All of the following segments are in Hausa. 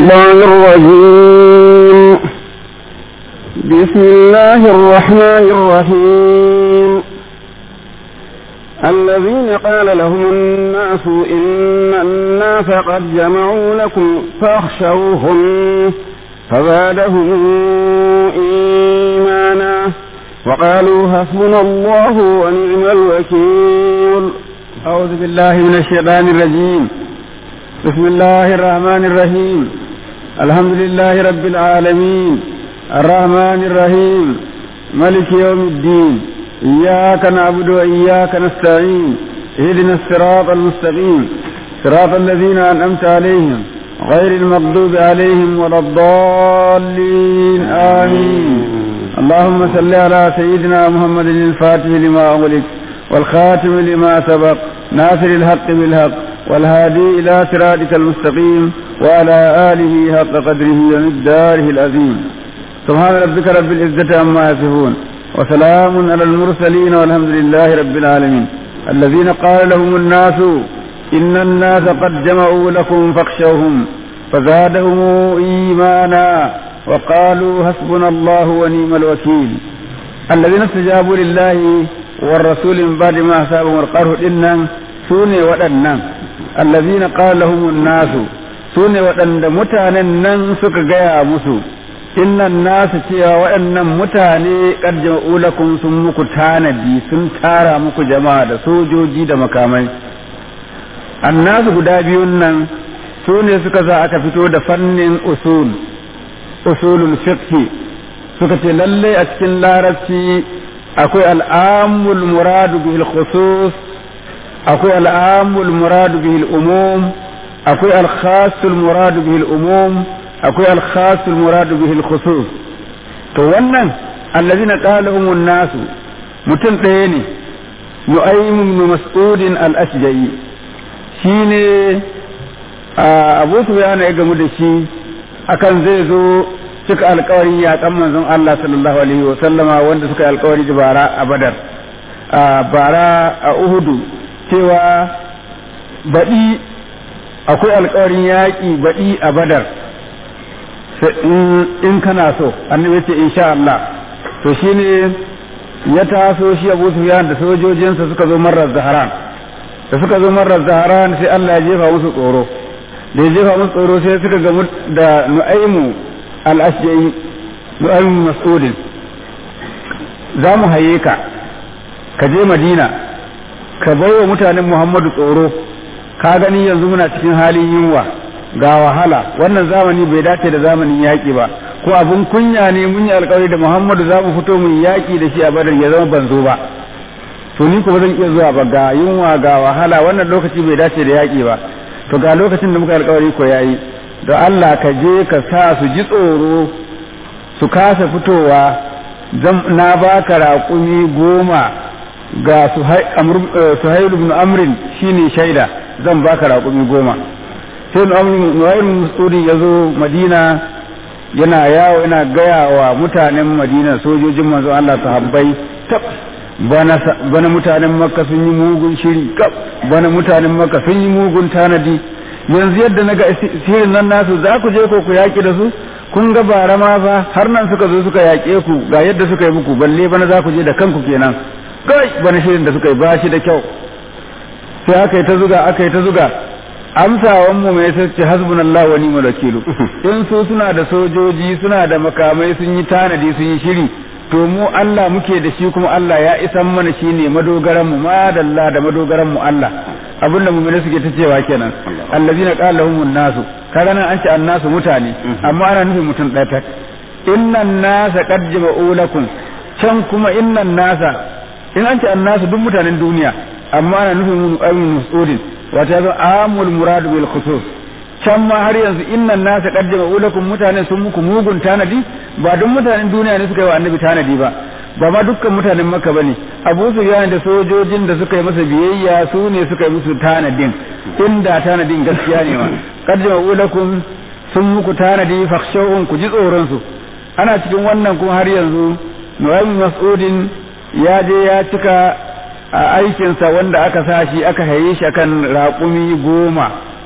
الشيطان الرجيم بسم الله الرحمن الرحيم الذين قال لهم الناس إن الناس قد جمعوا لكم فاخشوهم فزادهم إيمانا وقالوا حسبنا الله ونعم الوكيل أعوذ بالله من الشيطان الرجيم بسم الله الرحمن الرحيم الحمد لله رب العالمين الرحمن الرحيم ملك يوم الدين إياك نعبد وإياك نستعين اهدنا الصراط المستقيم صراط الذين أنعمت عليهم غير المغضوب عليهم ولا الضالين آمين اللهم صل على سيدنا محمد الفاتح لما أغلق والخاتم لما سبق ناصر الحق بالحق والهادي إلى صراطك المستقيم وعلى آله حق قدره ومقداره العظيم سبحان ربك رب العزة عما يصفون وسلام على المرسلين والحمد لله رب العالمين الذين قال لهم الناس إن الناس قد جمعوا لكم فاخشوهم فزادهم إيمانا وقالوا حسبنا الله ونعم الوكيل الذين استجابوا لله والرسول من بعد ما أصابهم القرح إنن سوني ودنن الذين قال لهم الناس سوني ودن متانن نن سك غيا مسو innan nasu cewa waɗannan mutane ƙarjin ulakun sun muku tanadi sun tara muku jama'a da sojoji da makamai annasu guda biyun nan su ne suka za aka fito da fannin usul usulul fiqh suka ce lalle a cikin larabci akwai al'amul muradu bil khusus akwai al'amul muradu bil umum akwai al-khasul muradu bil umum akwai al-khasul muradu bil khusus to wannan allazina qalahum nasu mutum ɗaya ne nu'aym ibn mas'ud al-ashja'i shine abu sufyan ya gamu da shi akan zai zo cika alkawarin yaƙan manzon Allah sallallahu alaihi wa sallama wanda suka yi alkawari da bara a Badar a bara a Uhudu cewa baɗi akwai alkawarin yaƙi baɗi a Badar in kana so annabi ce insha Allah to shine ya taso shi Abu Sufyan da sojojinsa suka zo marar Zaharan da suka zo marar Zaharan sai Allah ya jefa musu tsoro da ya jefa musu tsoro sai suka gamu da Nu'aimu al-Ashja'i Nu'aimu Mas'udin za mu haye ka ka je Madina ka bai wa mutanen Muhammadu tsoro ka gani yanzu muna cikin halin yunwa ga wahala wannan zamani bai dace da zamanin yaƙi ba ko abun kunya ne mun yi alƙawari da Muhammadu za mu fito mu yaƙi da shi a Badar ya zama ban zo ba to ni kuma zan iya zuwa ba ga yunwa ga wahala wannan lokaci bai dace da yaƙi ba to ga lokacin da muka alƙawari ko yayi da Allah ka je ka sa su ji tsoro su kasa fitowa na baka raƙumi goma ga Suhail ibn Amrin shine shaida zan baka raƙumi goma sai Nu'aym Mas'udi ya zo Madina yana yawo yana gaya wa mutanen Madina sojojin manzo Allah sahabbai tab bana bana mutanen Makka sun yi mugun shiri kaf bana mutanen Makka sun yi mugun tanadi yanzu yadda naga sirin nan nasu za ku je ko ku yaki da su kun ga bara ma fa har nan suka zo suka yaƙe ku ga yadda suka yi muku balle bana za ku je da kanku kenan kai bana shirin da suka yi ba shi da kyau sai aka yi ta zuga aka yi ta zuga amsawan mu mai sace hasbunallahu wa ni'mal wakilu in su suna da sojoji suna da makamai sun yi tanadi sun yi shiri to mu Allah muke da shi kuma Allah ya isan mana shine madogaran mu madalla da madogaran mu Allah abinda mu'mini suke ta cewa kenan allazina qala lahumun nasu kaga nan an ce annasu mutane amma ana nufin mutum ɗaya tak innan nasa qad jama'u lakum can kuma innan nasa in an ce annasu duk mutanen duniya amma ana nufin mu ayyun mas'udin wata yazo amul muradu bil khusus can ma har yanzu innan nasa qad jama'u lakum mutane sun muku mugun tanadi ba duk mutanen duniya ne suka yi wa annabi tanadi ba ba ma dukkan mutanen makka bane abu sufyan da sojojin da suka yi masa biyayya su ne suka yi musu tanadin inda tanadin gaskiya ne ma qad jama'u lakum sun muku tanadi fakhshawun ku ji tsoron su ana cikin wannan kuma har yanzu Nu'aym Mas'udin ya je ya cika a aikinsa wanda aka sa shi aka haye shi akan raƙumi goma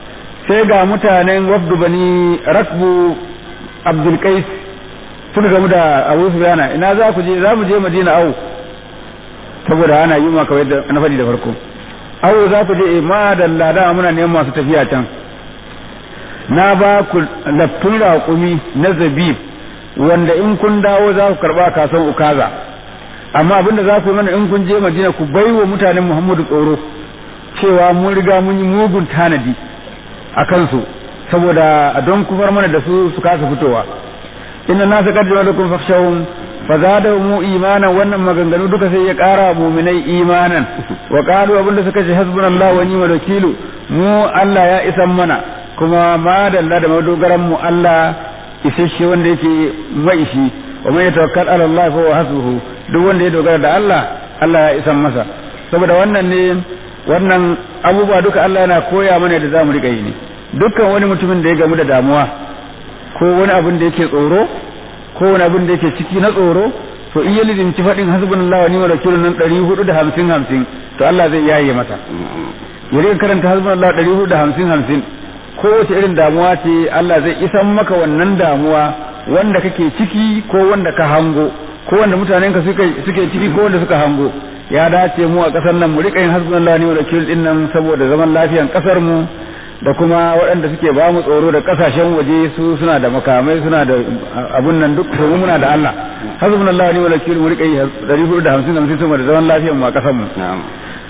sai ga mutanen wafdu bani rakbu abdul qais suka gamu da abu sufyana ina za ku je za mu je madina au saboda ana yi ma kawai da na faɗi da farko au za ku je ma da lada muna neman masu tafiya can na ba ku laftun raƙumi na zabib wanda in kun dawo za ku karɓa kasan ukaza amma abinda za ku yi mana in kun je madina ku bai wa mutanen muhammadu tsoro cewa mun riga mun yi mugun tanadi a kansu saboda don kufar mana da su su kasa fitowa inna nasa qad ja'alakum fakhshawhum fazadahum imanan wannan maganganu duka sai ya ƙara mu'minai imanan wa qalu abinda suka ce hasbunallahu wa ni'mal wakilu mu Allah ya isan mana kuma ma dalla da madogaran mu Allah isasshe wanda yake mai shi wa man yatawakkal ala Allah fa huwa hasbuhu duk wanda ya dogara da Allah Allah ya isan masa saboda wannan ne wannan abubuwa duka Allah yana koya mana da zamu riƙa yi ne dukkan wani mutumin da ya gamu da damuwa ko wani abin da yake tsoro ko wani abin da yake ciki na tsoro to in ya lizinci faɗin hasbunallahu wa ni'mal wakil nan 450 50 to Allah zai yaye masa ya rika karanta hasbunallahu 450 50 kowace irin damuwa ce Allah zai isan maka wannan damuwa wanda kake ciki ko wanda ka hango ko wanda mutanen ka suke suke ciki ko wanda suka hango ya dace mu a kasar nan mu rika yin hasbunallahu wa ni'mal wakil din nan saboda zaman lafiyan kasar mu da kuma waɗanda suke ba mu tsoro da kasashen waje su suna da makamai suna da abun nan duk to muna da Allah hasbunallahu wa ni'mal wakil mu rika yi 450 50 saboda zaman lafiyan mu a kasar mu نعم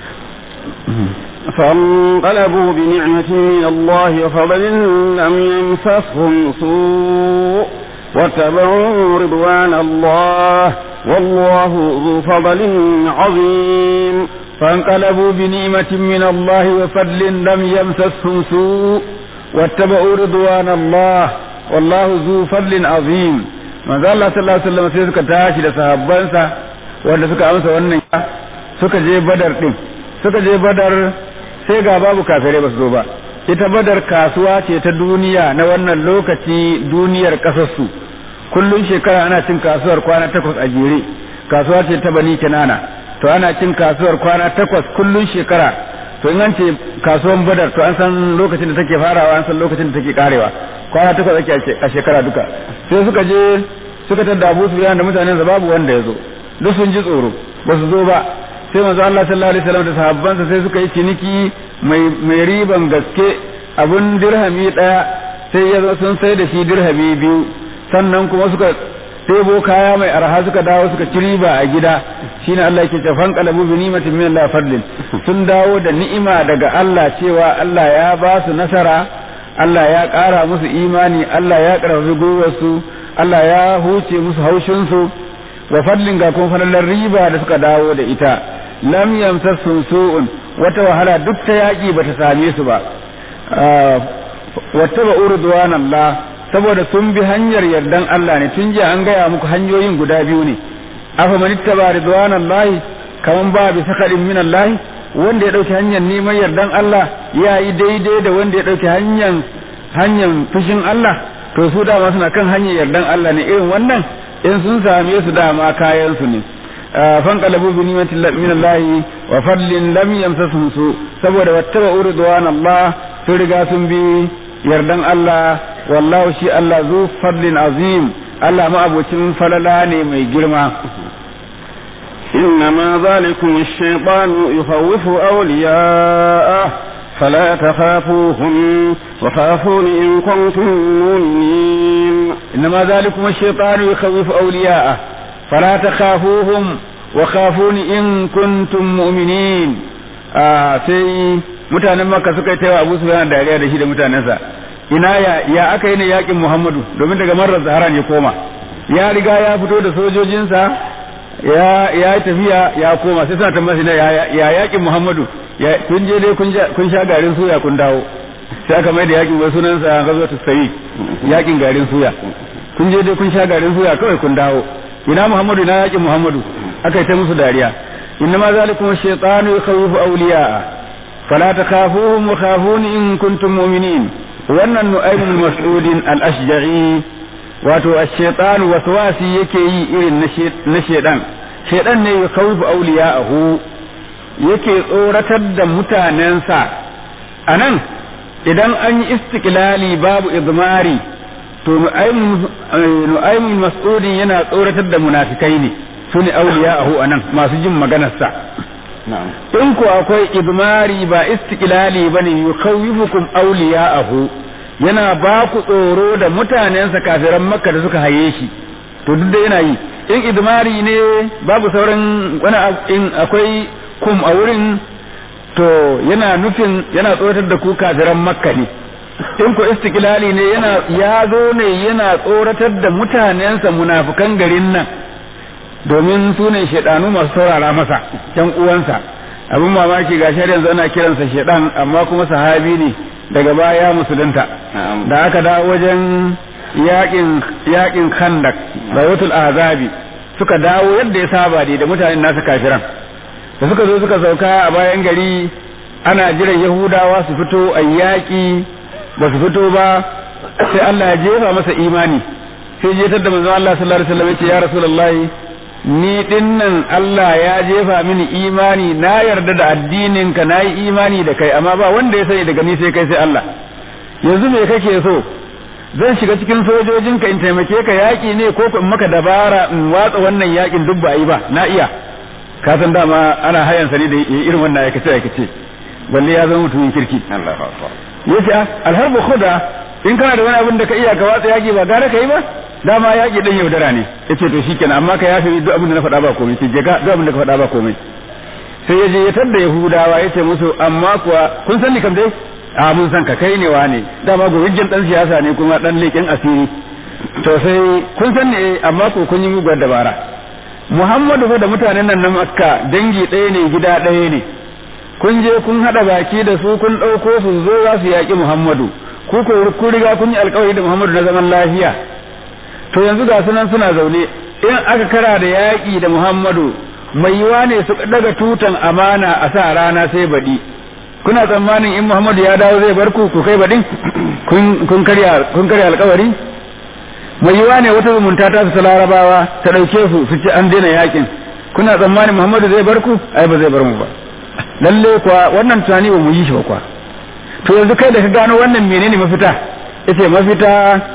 فانقلبوا بنعمة من الله وفضل لم يمسسهم سوء واتبعوا رضوان الله والله ذو فضل عظيم فانقلبوا بنعمة من الله وفضل لم يمسسهم سوء واتبعوا رضوان الله والله ذو فضل عظيم manzo Allah sallallahu alaihi wasallam sai suka tashi da sahabbansa wanda suka amsa wannan suka je badar din suka je badar sai ga babu kafirai ba su zo ba ita badar kasuwa ce ta duniya na wannan lokaci duniyar kasarsu kullun shekara ana cin kasuwar kwana takwas a jere kasuwa ce ta bani kinana to ana cin kasuwar kwana takwas kullun shekara to in an ce kasuwan badar to an san lokacin da take farawa an san lokacin da take karewa kwana takwas ake a shekara duka sai suka je suka tada Abu Sufyan da mutanen sa babu wanda ya zo duk sun ji tsoro ba su zo ba sai manzo Allah sallallahu alaihi wasallam da sahabbansa sai suka yi ciniki mai mai riban gaske abun dirhami daya sai ya zo sun sai da shi dirhami biyu sannan kuma suka tebo kaya mai arha suka dawo suka ci riba a gida shine Allah yake ce fan qalabu bi ni'matin min Allah fadlin sun dawo da ni'ima daga Allah cewa Allah ya ba su nasara Allah ya ƙara musu imani Allah ya ƙarfafi gwiwarsu Allah ya huce musu haushinsu wa fadlin ga kuma falalar riba da suka dawo da ita lam yamsassun su'un wata wahala duk ta yaƙi bata same su ba wata ba urduwan Allah saboda sun bi hanyar yardan Allah ne tun jiya an gaya muku hanyoyin guda biyu ne afa man ittaba ridwan Allah kaman ba bi sakadin min Allah wanda ya dauki hanyar neman yardan Allah ya yi daidai da wanda ya dauki hanyar hanyar fushin Allah to su dama suna kan hanyar yardan Allah ne irin wannan in sun same su dama kayan su ne fanqalabu bi ni'matin min Allah wa fadlin lam yamsasuhum su saboda wattaba ridwan Allah sun riga sun bi yardan Allah wallahu shi Allah zu fadlin azim Allah ma abocin falala ne mai girma إنما ذلكم الشيطان يخوف أولياءه فلا تخافوهم وخافون إن كنتم مؤمنين إنما ذلكم الشيطان يخوف أولياءه فلا تخافوهم وخافون إن كنتم مؤمنين آه سي mutanen makka suka yi taiwa abu sufyan dariya da shi da mutanensa ina ya ya aka yi ne yakin muhammadu domin daga marar zaharan ya koma ya riga ya fito da sojojinsa ya ya tafiya ya koma sai suna tambaya ya ya yakin muhammadu ya kun je dai kun sha garin suya kun dawo sai aka mai da yakin wai sunansa gazo ta sayi yakin garin suya kun je dai kun sha garin suya kawai kun dawo ina muhammadu ina yakin muhammadu aka yi ta musu dariya innama zalikum ash-shaytanu yakhawifu awliya'a fala takhafuhum wa khafuni in kuntum mu'minin wannan nu'aym al-mas'udin al-ashja'i wato ash-shaytan waswasi yake yi irin na shedan shedan ne yakhawifu awliya'ahu yake tsoratar da mutanensa anan idan an yi istiklali babu idmari to nu'aymun mas'udin yana tsoratar da munafikai ne su ne auliya'ahu anan masu jin maganarsa in ku akwai idmari ba istiklali bane yukhawifukum auliya'ahu yana ba ku tsoro da mutanensa kafiran makka da suka haye shi to duk da yana yi in idmari ne babu sauran wani in akwai kum a wurin to yana nufin yana tsoratar da ku kafiran makka ne in ko istiklali ne yana ya zo ne yana tsoratar da mutanensa munafukan garin nan domin su ne shaidanu masu saurara masa yan uwansa abin mamaki ga shi yanzu ana kiransa shaidan amma kuma sahabi ne daga baya musulunta da aka dawo wajen yakin yakin khandak bayatul azabi suka dawo yadda ya saba da mutanen nasu kafiran da suka zo suka sauka a bayan gari ana jiran yahudawa su fito a yaƙi ba su fito ba sai Allah ya jefa masa imani sai jetar da manzon Allah sallallahu alaihi wasallam ya ce ya rasulullahi ni dinnan Allah ya jefa mini imani na yarda da addinin ka nayi imani da kai amma ba wanda ya sani daga ni sai kai sai Allah yanzu me kake so zan shiga cikin sojojin ka in taimake ka yaƙi ne ko in maka dabara in watsa wannan yaƙin duk ba yi ba na iya ka san dama ana hayan sani da irin wannan aikace aikace balle ya zama mutumin kirki Allahu akbar yace alharbu khuda in kana da wani abin da ka iya ka watsa yaki ba gara ka yi ba dama yaki dan yaudara ne yace to shikenan amma ka yafe duk abin da na faɗa ba komai sai je ka duk abin da ka faɗa ba komai sai ya je ya tadda yahudawa yace musu amma kuwa kun san ni kam dai a mun san ka kai ne wa ne dama gurujin dan siyasa ne kuma dan leƙen asiri to sai kun san ne amma ko kun yi muguwar dabara Muhammadu fa da mutanen nan na Makka dangi ɗaya ne gida ɗaya ne kun je kun haɗa baki da su kun ɗauko su zo za su yaƙi Muhammadu ku ko kun riga kun yi alƙawari da Muhammadu na zaman lafiya to yanzu ga sunan suna zaune in aka kara da yaƙi da Muhammadu mai yiwa ne su daga tutan amana a sa rana sai baɗi kuna tsammanin in Muhammadu ya dawo zai bar ku ku kai baɗin kun karya kun karya alƙawari mai yiwa ne wata zumunta ta su larabawa ta ɗauke su su ci an daina yaƙin kuna tsammanin Muhammadu zai bar ku ai ba zai bar mu ba lalle kuwa wannan tunani ba mu yi shi ba kuwa to yanzu kai da ka gano wannan menene mafita yace mafita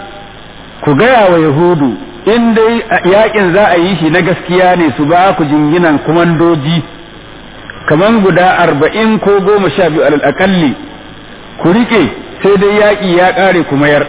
ku gaya wa yahudu in dai yakin za a yi shi na gaskiya ne su ba ku jinginan kumandoji kaman guda arba'in ko goma sha biyu alal akalli ku rike sai dai yaƙi ya ƙare ku mayar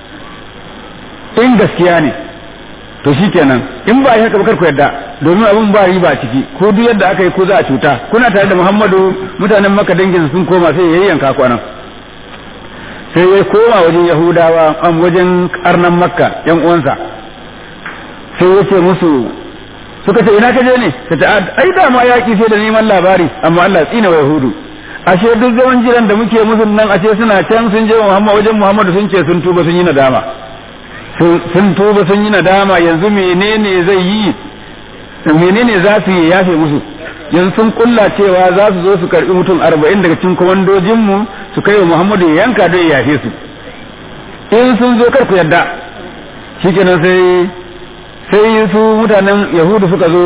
in gaskiya ne to shi kenan in ba haka ba kar ku yadda domin abin ba riba ciki ko duk yadda aka yi ko za a cuta kuna tare da Muhammadu mutanen Makka dangin sun koma sai ya yanka kwanan sai ya koma wajen Yahudawa an wajen karnan Makka yan uwansa sai ya ce musu suka ce ina ka je ne ka ce ai da ma yaki sai da neman labari amma Allah tsina wa Yahudu ashe duk zaman jiran da muke musu nan ashe suna can sun je Muhammad wajen Muhammadu sun ce sun tuba sun yi nadama sun tuba sun yi nadama yanzu menene zai yi menene za su yi yafe musu yanzu sun kulla cewa za su zo su karbi mutum arba'in daga cikin kwamandojinmu su kai wa muhammadu ya yanka don ya yafe su in sun zo kar ku yadda shikenan sai sai su mutanen yahudu suka zo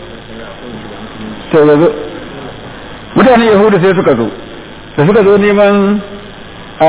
sai zo mutanen yahudu sai suka zo da suka zo neman a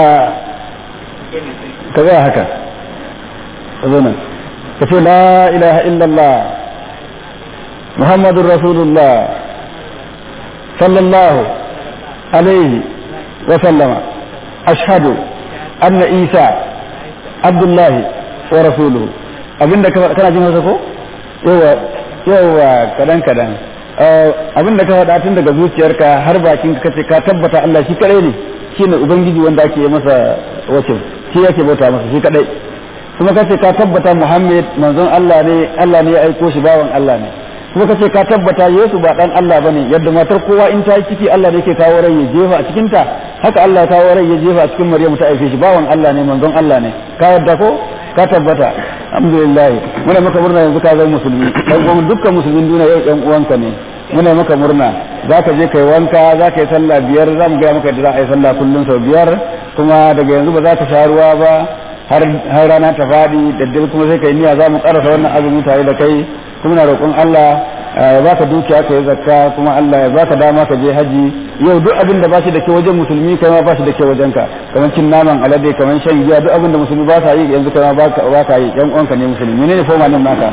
ka haka أذنا فقل لا إله إلا الله محمد رسول الله صلى الله عليه وسلم أشهد أن عيسى عبد الله ورسوله abinda kana jin hausa ko yawa yawa kadan kadan abinda ka faɗa tun daga zuciyarka har bakin ka kace ka tabbata Allah shi kadai ne shine ubangiji wanda ake masa wace shi yake bauta masa shi kadai kuma kace ka tabbata Muhammad manzon Allah ne Allah ne ya aiko shi bawan Allah ne kuma kace ka tabbata Yesu ba dan Allah bane yadda matar kowa in ta yi ciki Allah ne yake kawo rai ya jefa a cikin ta haka Allah ya kawo rai ya jefa a cikin Maryamu ta aike shi bawan Allah ne manzon Allah ne ka yadda ko ka tabbata alhamdulillah muna maka murna yanzu ka zama musulmi dan kuma dukkan musulmin duniya yau ɗan uwanka ne muna maka murna za ka je kai wanka za ka yi sallah biyar za mu gaya maka yadda za a yi sallah kullum sau biyar kuma daga yanzu ba za ka sha ruwa ba har rana ta faɗi da dare kuma sai kai niyya za mu ƙarasa wannan azumi tare da kai kuma na roƙon Allah ya baka dukiya ka yi zakka kuma Allah ya baka dama ka je haji yau duk abin da ba shi da ke wajen musulmi kai ma ba shi da ke wajen ka kamar cin naman alade kamar shan giya duk abin da musulmi ba sa yi yanzu kai ma ba ka yi yan uwanka ne musulmi ne ne foma nan naka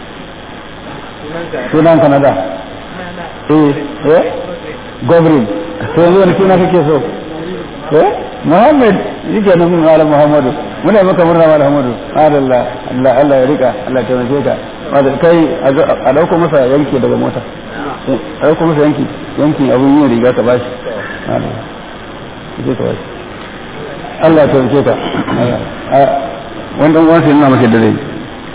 sunan ka na da eh eh gobrin to yanzu wani suna kake so eh Muhammad yake nan mun malam Muhammadu muna maka murna malam Muhammadu Allah Allah Allah ya rika Allah ya taimake ka wanda kai a dauko masa yanki daga mota a dauko masa yanki yanki abun yin riga ka bashi Allah ka bashi Allah ya taimake ka wanda uwansa yana maka da zai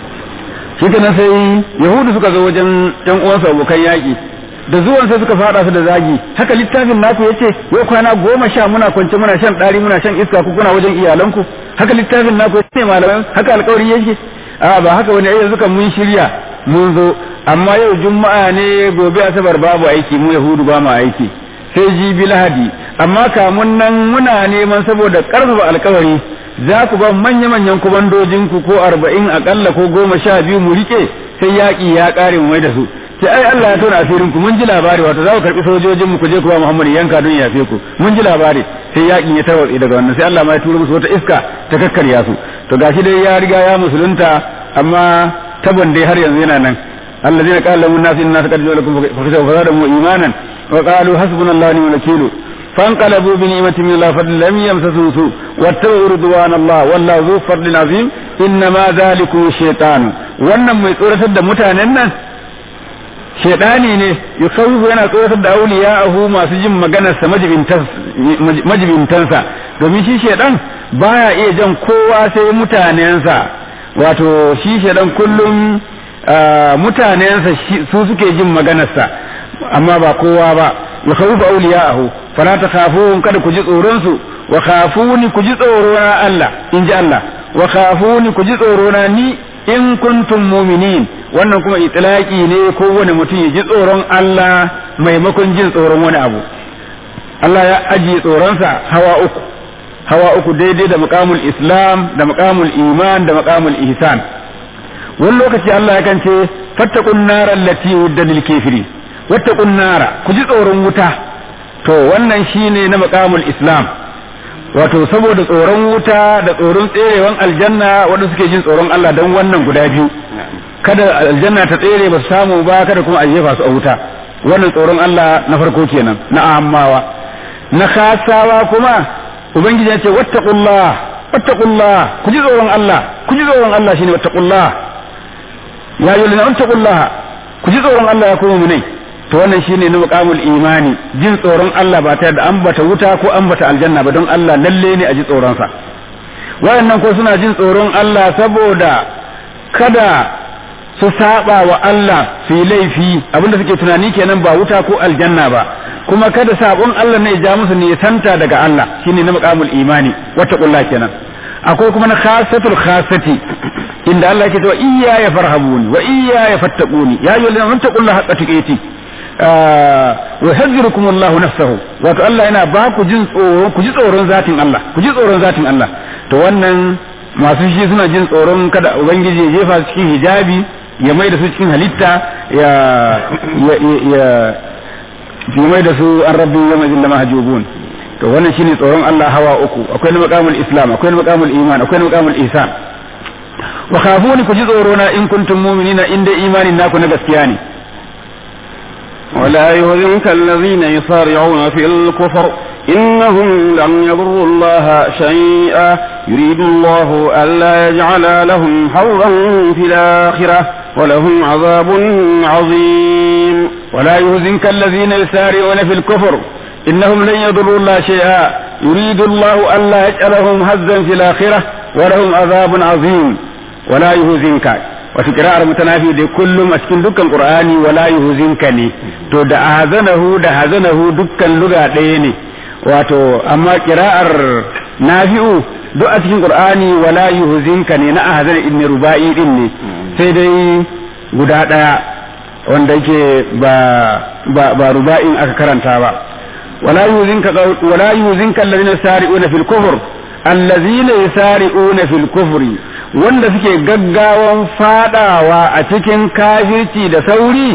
shi kenan sai yahudu suka zo wajen yan uwansa abokan yaƙi da zuwan sai suka fada su da zagi haka littafin naku yace wai kwana goma sha muna kwance muna shan ɗari muna shan iska ku kuna wajen iyalanku haka littafin naku yace malaman haka alƙawari yake a ba haka wani yanzu kan mun shirya mun zo amma yau juma'a ne gobe asabar babu aiki mu yahudu ba mu aiki sai jibi lahadi amma kamun nan muna neman saboda karfafa alƙawari za ku ba manya-manyan kubandojinku ko arba'in akalla ko goma sha biyu mu rike sai yaƙi ya ƙare mu mai da su sai ai Allah ya tona asirin ku mun ji labari wato za ku karbi sojojin mu ku je ku ba Muhammad yanka don yafe ku mun ji labari sai yakin ya tarwatse daga wannan sai Allah ma ya turo musu wata iska ta kakkarya su to gashi dai ya riga ya musulunta amma tabon dai har yanzu yana nan الذين قال لهم الناس الناس قد جاءوا لكم فزادهم ايمانا وقالوا حسبنا الله ونعم الوكيل فانقلبوا بنعمة من الله فضل لم يمسسوا سوء واتبعوا رضوان الله والله ذو فضل عظيم انما ذلكم الشيطان wannan mai tsoratar da mutanen nan shaidani ne yukhawwifu yana tsoratar da auliya'ahu masu jin maganarsa majibintansa domin shi shaidan baya iya jan kowa sai mutanensa wato shi shaidan kullum mutanensa su suke jin maganarsa amma ba kowa ba yukhawwifu auliya'ahu fala takhafuhum kada ku ji tsoron su wa khafuni ku ji tsoro na Allah in ji Allah wa khafuni ku ji tsoro na ni in kuntum muminin wannan kuma itlaki ne ko wani mutum ya ji tsoron Allah maimakon jin tsoron wani abu Allah ya ajiye tsoronsa hawa uku hawa uku daidai da maqamul islam da maqamul iman da maqamul ihsan wani lokaci Allah ya kance fattaqun nara allati wudda lil kafiri wattaqun nara ku ji tsoron wuta to wannan shine na maqamul islam wato saboda tsoron wuta da tsoron tserewan aljanna wanda suke jin tsoron Allah don wannan guda biyu kada aljanna ta tsere ba su samu ba kada kuma a jefa su a wuta wannan tsoron Allah na farko kenan na ammawa na khasawa kuma ubangiji ya ce wattaqullah wattaqullah ku ji tsoron Allah ku ji tsoron Allah shine wattaqullah ya yi lana wattaqullah ku ji tsoron Allah ya kuma munai to wannan shine na muqamul imani jin tsoron Allah ba tare da ambata wuta ko ambata aljanna ba don Allah lalle ne a ji tsoron sa wayannan ko suna jin tsoron Allah saboda kada su saba wa Allah su yi laifi abinda suke tunani kenan ba wuta ko aljanna ba kuma kada sabon Allah ne ya ja musu ne santa daga Allah shine na muqamul imani wata kulla kenan akwai kuma na khasatul khasati inda Allah yake cewa iyya ya farhabuni wa iyya ya fattaquni ya ayyuhallazina amanu taqullaha haqqa tuqatih wa yahzirukum Allahu nafsahu wato Allah yana ba ku jin tsoro ku ji tsoron zatin Allah ku ji tsoron zatin Allah to wannan masu shi suna jin tsoron kada ubangiji ya jefa su cikin hijabi ya mai da su cikin halitta ya ya ya mai da su an rabbi ya mai zilla mahjubun to wannan shine tsoron Allah hawa uku akwai na maqamul islam akwai na maqamul iman akwai na maqamul ihsan wa khafuni ku ji tsoro na in kuntum mu'minina in dai imanin naku na gaskiya ne ولا يهزمك الذين يصارعون في الكفر إنهم لم يضروا الله شيئا يريد الله ألا يجعل لهم حظا في الآخرة ولهم عذاب عظيم ولا يهزمك الذين يسارعون في الكفر إنهم لن يضروا الله شيئا يريد الله ألا يجعلهم هزا في الآخرة ولهم عذاب عظيم ولا يهزمك wata kira'ar mutanafi da kullum a cikin dukkan qur'ani wala yuhzinka ne to da ahzanahu da hazanahu dukkan luga ɗaya ne wato amma kira'ar nafi'u duk a cikin qur'ani wala yuhzinka ne na ahzana ibn rubai din ne sai dai guda ɗaya wanda yake ba ba ba ruba'in aka karanta ba wala yuhzinka wala yuhzinka alladhina sari'una fil kufr allazina yusari'una fil kufri wanda suke gaggawan fadawa a cikin kafirci da sauri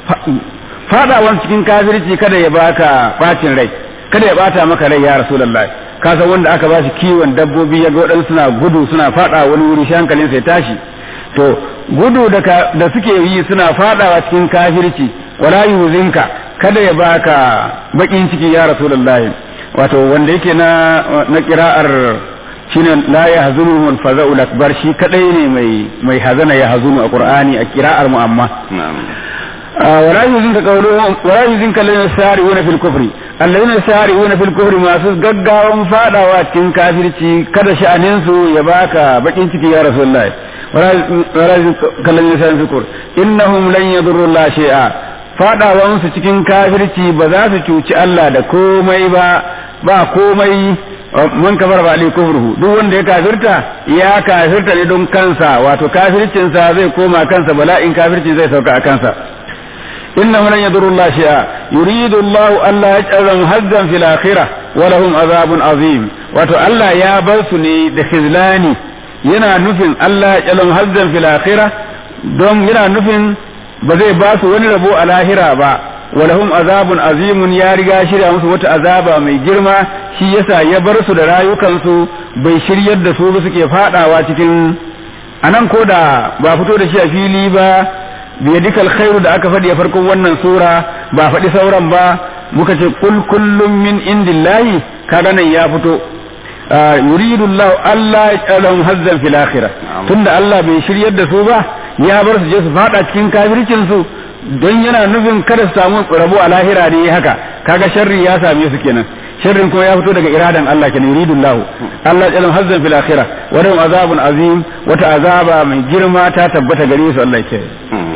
fadawan cikin kafirci kada ya baka bacin rai kada ya bata maka rai ya rasulullahi ka san wanda aka ba shi kiwon dabbobi ya ga waɗansu suna gudu suna fada wani wuri shi hankalin sai tashi to gudu da da suke yi suna fadawa cikin kafirci wala yuzinka kada ya baka bakin ciki ya rasulullahi wato wanda yake na na qira'ar shine la yahzunuhum al-faza'ul akbar shi kadai ne mai mai hazana ya hazunu a qur'ani a qira'ar mu amma ولا يزنك قولهم ولا يزنك الذين يسارعون في الكفر الذين يسارعون في الكفر ما سوس gaggawan fadawa cikin kafirci kada sha'anin su ya baka bakin ciki ya rasulullahi wala yuzunka alladhina yasara'una fi kufr innahum lan yadurru Allah shay'a fadawan su cikin kafirci ba za su cuci Allah da komai ba ba komai man kafar ba alai kufruhu duk wanda ya kafirta ya kafirta ne don kansa wato kafircin sa zai koma kansa bala'in kafirci zai sauka a kansa إنه لن يضر الله شيئا يريد الله ألا يجعلهم هزا في الآخرة ولهم عذاب عظيم وتو ألا يا بلسني دخزلاني ينا نفن ألا يجعلهم هزا في الآخرة دوم ينا نفن بزي باسو ونربو الآخرة با ولهم عذاب عظيم يا رجا شريا musu wata azaba mai girma shi yasa ya bar su da rayukansu bai shiryar da su ba suke fadawa cikin anan ko da ba fito da shi a fili ba biyadika alkhairu da aka faɗi a farkon wannan sura ba faɗi sauran ba muka ce kul kullum min indillahi kaga nan ya fito yuridu Allah Allah ya hazzan fil akhirah tunda Allah bai shiryar da su ba ya bar su je su fada cikin kafircin su don yana nufin kada su samu rabo a lahira ne haka kaga sharri ya same su kenan sharrin kuma ya fito daga iradan Allah kenan yuridu Allah Allah ya hazzan fil akhirah wa lahum azabun azim wata azaba mai girma ta tabbata gare su Allah ya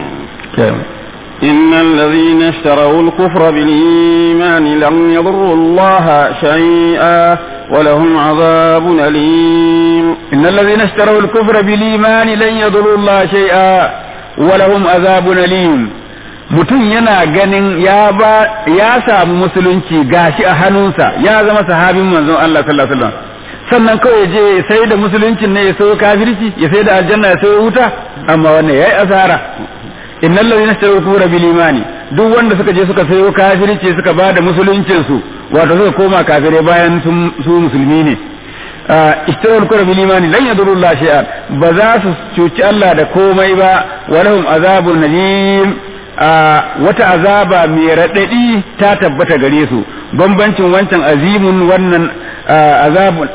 إن الذين اشتروا الكفر بالإيمان لم يضروا الله شيئا ولهم عذاب أليم إن الذين اشتروا الكفر بالإيمان لن يضروا الله شيئا ولهم عذاب أليم mutum yana ganin ya ba ya samu musulunci gashi a hannunsa ya zama sahabin manzon Allah sallallahu alaihi wasallam sannan kawai je sai da musuluncin ne ya sayo kafirci ya sai da aljanna ya sayo wuta amma wannan yayi asara innal ladina ishtaru kufra bil imani duk wanda suka je suka sayo kafirci suka ba da musuluncin su wato suka koma kafirai bayan su musulmi ne ishtaru kufra bil imani lan yadurru Allah shay'an ba za su cuci Allah da komai ba wa lahum azabun nalim wata azaba mai radadi ta tabbata gare su bambancin wancan azimun wannan azabun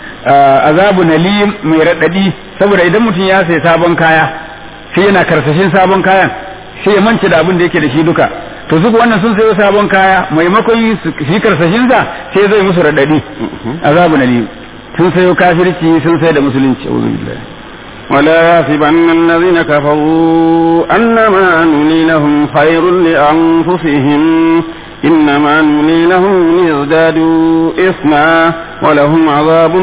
azabu nalim mai radadi saboda idan mutum ya sai sabon kaya sai yana karsashin sabon kayan sai ya mance da abin da yake da shi duka to su wannan sun sayo sabon kaya maimakon shi karsashin sa sai zai musu radadi azabu nalim sun sayo kafirci sun sai da musulunci a'udhu billahi ولا يحسبن الذين كفروا أنما نملي لهم خير لأنفسهم إنما نملي لهم ليزدادوا إثما ولهم عذاب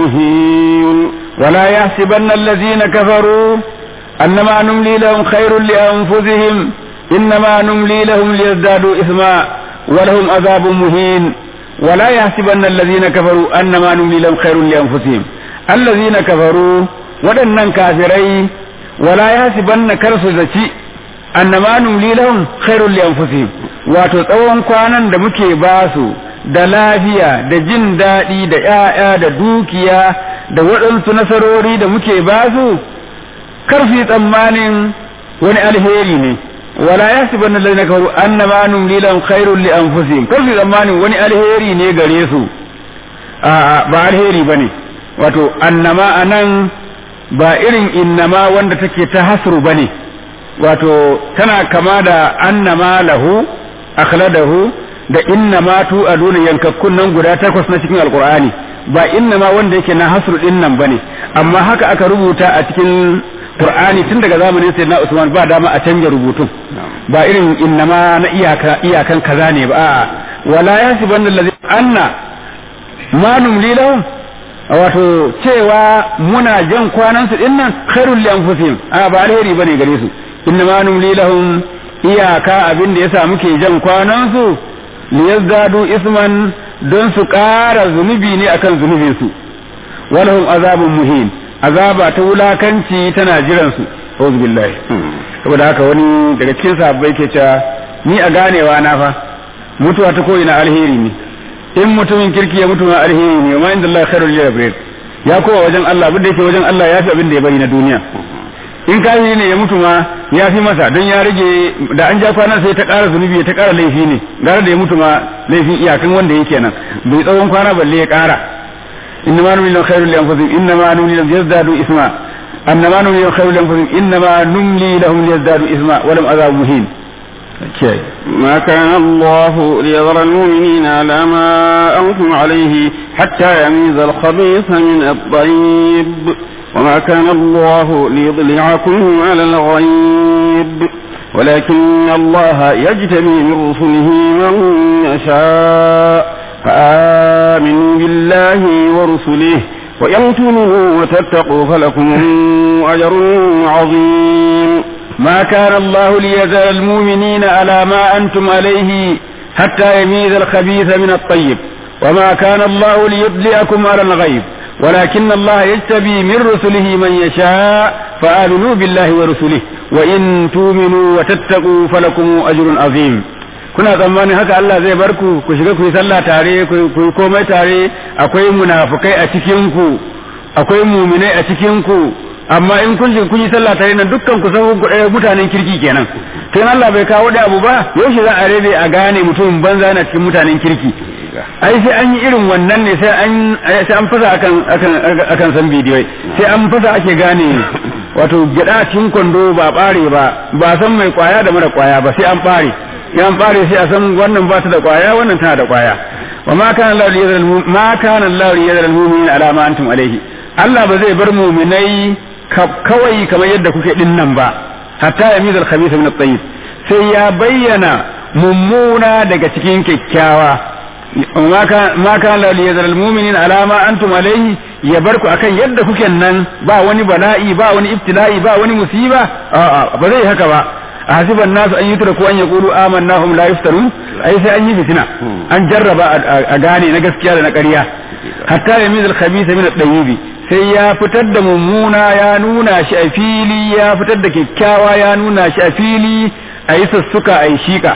مهين ولا يحسبن الذين كفروا أنما نملي لهم خير لأنفسهم إنما نملي لهم ليزدادوا إثما ولهم عذاب مهين ولا يحسبن الذين كفروا أنما نملي لهم خير لأنفسهم الذين كفروا waɗannan kafirai wala ya siban na karsu zaci annama numli lahum khairul li anfusihim wato tsawon kwanan da muke ba su da lafiya da jin daɗi da ƴaƴa da dukiya da waɗansu nasarori da muke ba su karfi tsammanin wani alheri ne wala ya siban na lalina kafaru annama numli lahum khairul li anfusihim karfi tsammanin wani alheri ne gare su ba alheri bane wato annama anan ba irin innama wanda take ta hasru bane wato tana kama da annama lahu akhladahu da innama tu aduna yankakkun nan guda takwas na cikin alqur'ani ba innama wanda yake na hasru din nan bane amma haka aka rubuta a cikin qur'ani tun daga zamanin sayyidina usman ba dama a canja rubutun ba irin innama na iyaka iyakan kaza ne ba a'a wala yasibanna allazi anna ma numli lahum wato cewa muna jan kwanan su din nan khairul li anfusihim a ba alheri bane gare su inna ma numli lahum iyaka abin da yasa muke jan kwanan su liyazdadu isman don su ƙara zunubi ne akan zunubin su walahum azabun muhin azaba ta wulakanci tana jiran su auzu billahi saboda haka wani daga cikin sahabbai ke cewa ni a ganewa na fa mutuwa ta ko'ina alheri ne in mutumin kirki ya mutu ma alheri ne ma inda Allah khairul jabir ya kowa wajen Allah abin da yake wajen Allah ya fi abin da ya bari na duniya in kafiri ne ya mutu ma ya fi masa don ya rage da an ja kwana sai ta ƙara zunubi ta ƙara laifi ne gara da ya mutu ma laifin iyakan wanda yake nan bai tsawon kwana balle ya ƙara inna ma numli khairul li anfusihim inna ma numli lahum yazdadu isma anna ma numli khairul li anfusihim inna ma numli lahum yazdadu isma wa lam azab muhin ما كان الله ليذر المؤمنين على ما أنتم عليه حتى يميز الخبيث من الطيب وما كان الله ليضلعكم على الغيب ولكن الله يجتبي من رسله من يشاء فآمنوا بالله ورسله وإن تؤمنوا وتتقوا فلكم أجر عظيم ما كان الله ليزال المؤمنين على ما أنتم عليه حتى يميز الخبيث من الطيب وما كان الله ليطلعكم على الغيب ولكن الله يجتبي من رسله من يشاء فآمنوا بالله ورسله وإن تؤمنوا وتتقوا فلكم أجر عظيم kuna tsammanin haka Allah zai bar ku ku shiga ku yi sallah tare ku yi komai tare akwai munafukai a cikin ku akwai muminai a cikin ku amma in kun shiga kun yi sallah tare nan dukkan ku san mutanen kirki kenan to Allah bai kawo da abu ba yaushe za a rabe a gane mutumin banza na cikin mutanen kirki ai sai an yi irin wannan ne sai an sai an fasa akan akan akan san bidiyo sai an fasa ake gane wato gida cikin kwando ba bare ba ba san mai kwaya da mara kwaya ba sai an bare ya an bare sai a san wannan ba ta da kwaya wannan tana da kwaya wa ma kana Allah liyadhal ma kana Allah liyadhal mu'minin ala ma antum alayhi Allah ba zai bar mu'minai kawai kamar yadda kuke din nan ba hatta yamizal khabitha min at-tayyib sai ya bayyana mummuna daga cikin kyakkyawa ma kan la liyazal almu'minin ala ma antum alayhi ya barku akan yadda kuke nan ba wani bala'i ba wani ibtila'i ba wani musiba a'a ba zai haka ba hasiban nasu an yutraku an yaqulu amanna hum la yuftarun ai sai an yi fitina an jarraba a gane na gaskiya da na ƙarya hatta yamizal khabitha min at-tayyib sai ya fitar da mummuna ya nuna shi a fili ya fitar da kyakkyawa ya nuna shi a fili a yi sassuka a yi shika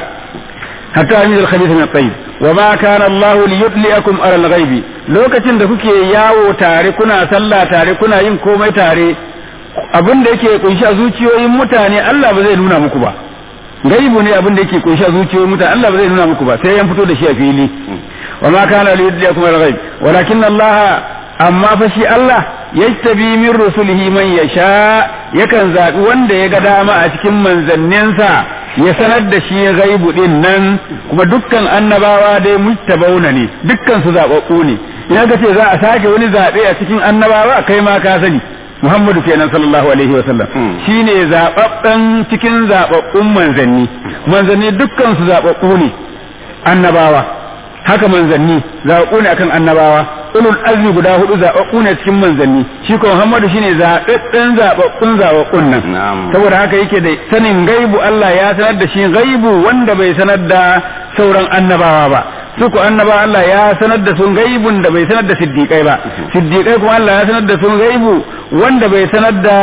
hatta yamizal khabitha min at-tayyib wa ma kana Allah li yudliakum ala al-ghaibi lokacin da kuke yawo tare kuna sallah tare kuna yin komai tare abin da yake kunshi a zuciyoyin mutane Allah ba zai nuna muku ba gaibu ne abin da yake kunshi a zuciyoyin mutane Allah ba zai nuna muku ba sai yan fito da shi a fili wa ma kana li yudliakum ala al-ghaib walakin Allah amma fa shi Allah yajtabi min rusulihi man yasha yakan zabi wanda ya ga dama a cikin manzanninsa ya sanar da shi gaibu din nan kuma dukkan annabawa dai muttabauna ne dukkan su zababbu ne idan ka ce za a sake wani zabe a cikin annabawa kai ma ka sani Muhammadu kenan sallallahu alaihi wasallam shine zababben cikin zababbun manzanni manzanni dukkan su zababbu ne annabawa haka manzanni zababbu ne akan annabawa ulul azmi guda hudu zababbu ne cikin manzanni shi ko Muhammadu shine zababben zababbun zababbun nan saboda haka yake da sanin gaibu Allah ya sanar da shi gaibu wanda bai sanar da sauran annabawa ba su ko annabawa Allah ya sanar da sun gaibun da bai sanar da siddiqai ba siddiqai kuma Allah ya sanar da sun gaibu wanda bai sanar da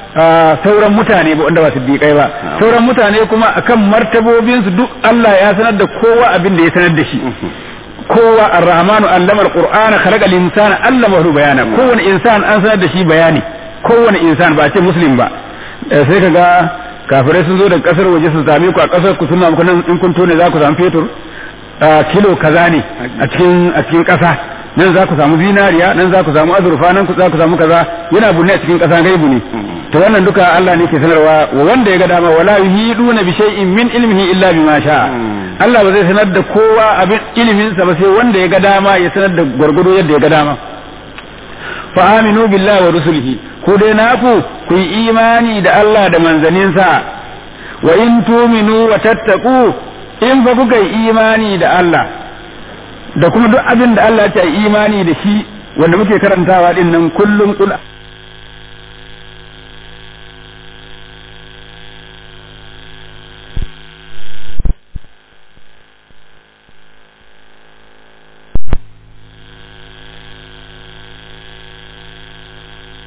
sauran mutane ba wanda ba siddiqai ba sauran mutane kuma akan martabobinsu duk Allah ya sanar da kowa abin da ya sanar da shi kowa ar-rahmanu allama al-qur'ana khalaqa al-insana allamahu bayana kowane insan an sanar da shi bayani kowane insan ba ce muslim ba sai kaga kafirai sun zo daga kasar waje su same ku a kasar ku suna muku nan in kun tone za ku samu fetur kilo kaza ne a cikin a cikin kasa nan za ku samu zinariya nan za ku samu azurfa nan za ku samu kaza yana bunne a cikin kasa gaibu ne to wannan duka Allah ne ke sanarwa wa wanda ya ga dama wala yuhiduna bi shay'in min ilmihi illa bima sha Allah ba zai sanar da kowa abin ilimin sa ba sai wanda ya ga dama ya sanar da gwargwado yadda ya ga dama fa aminu billahi wa rusulihi ku dai naku ku yi imani da Allah da manzaninsa wa in tuminu wa tattaku in fa kuka yi imani da Allah da kuma duk abin da Allah ya yi imani da shi wanda muke karantawa din nan kullum kul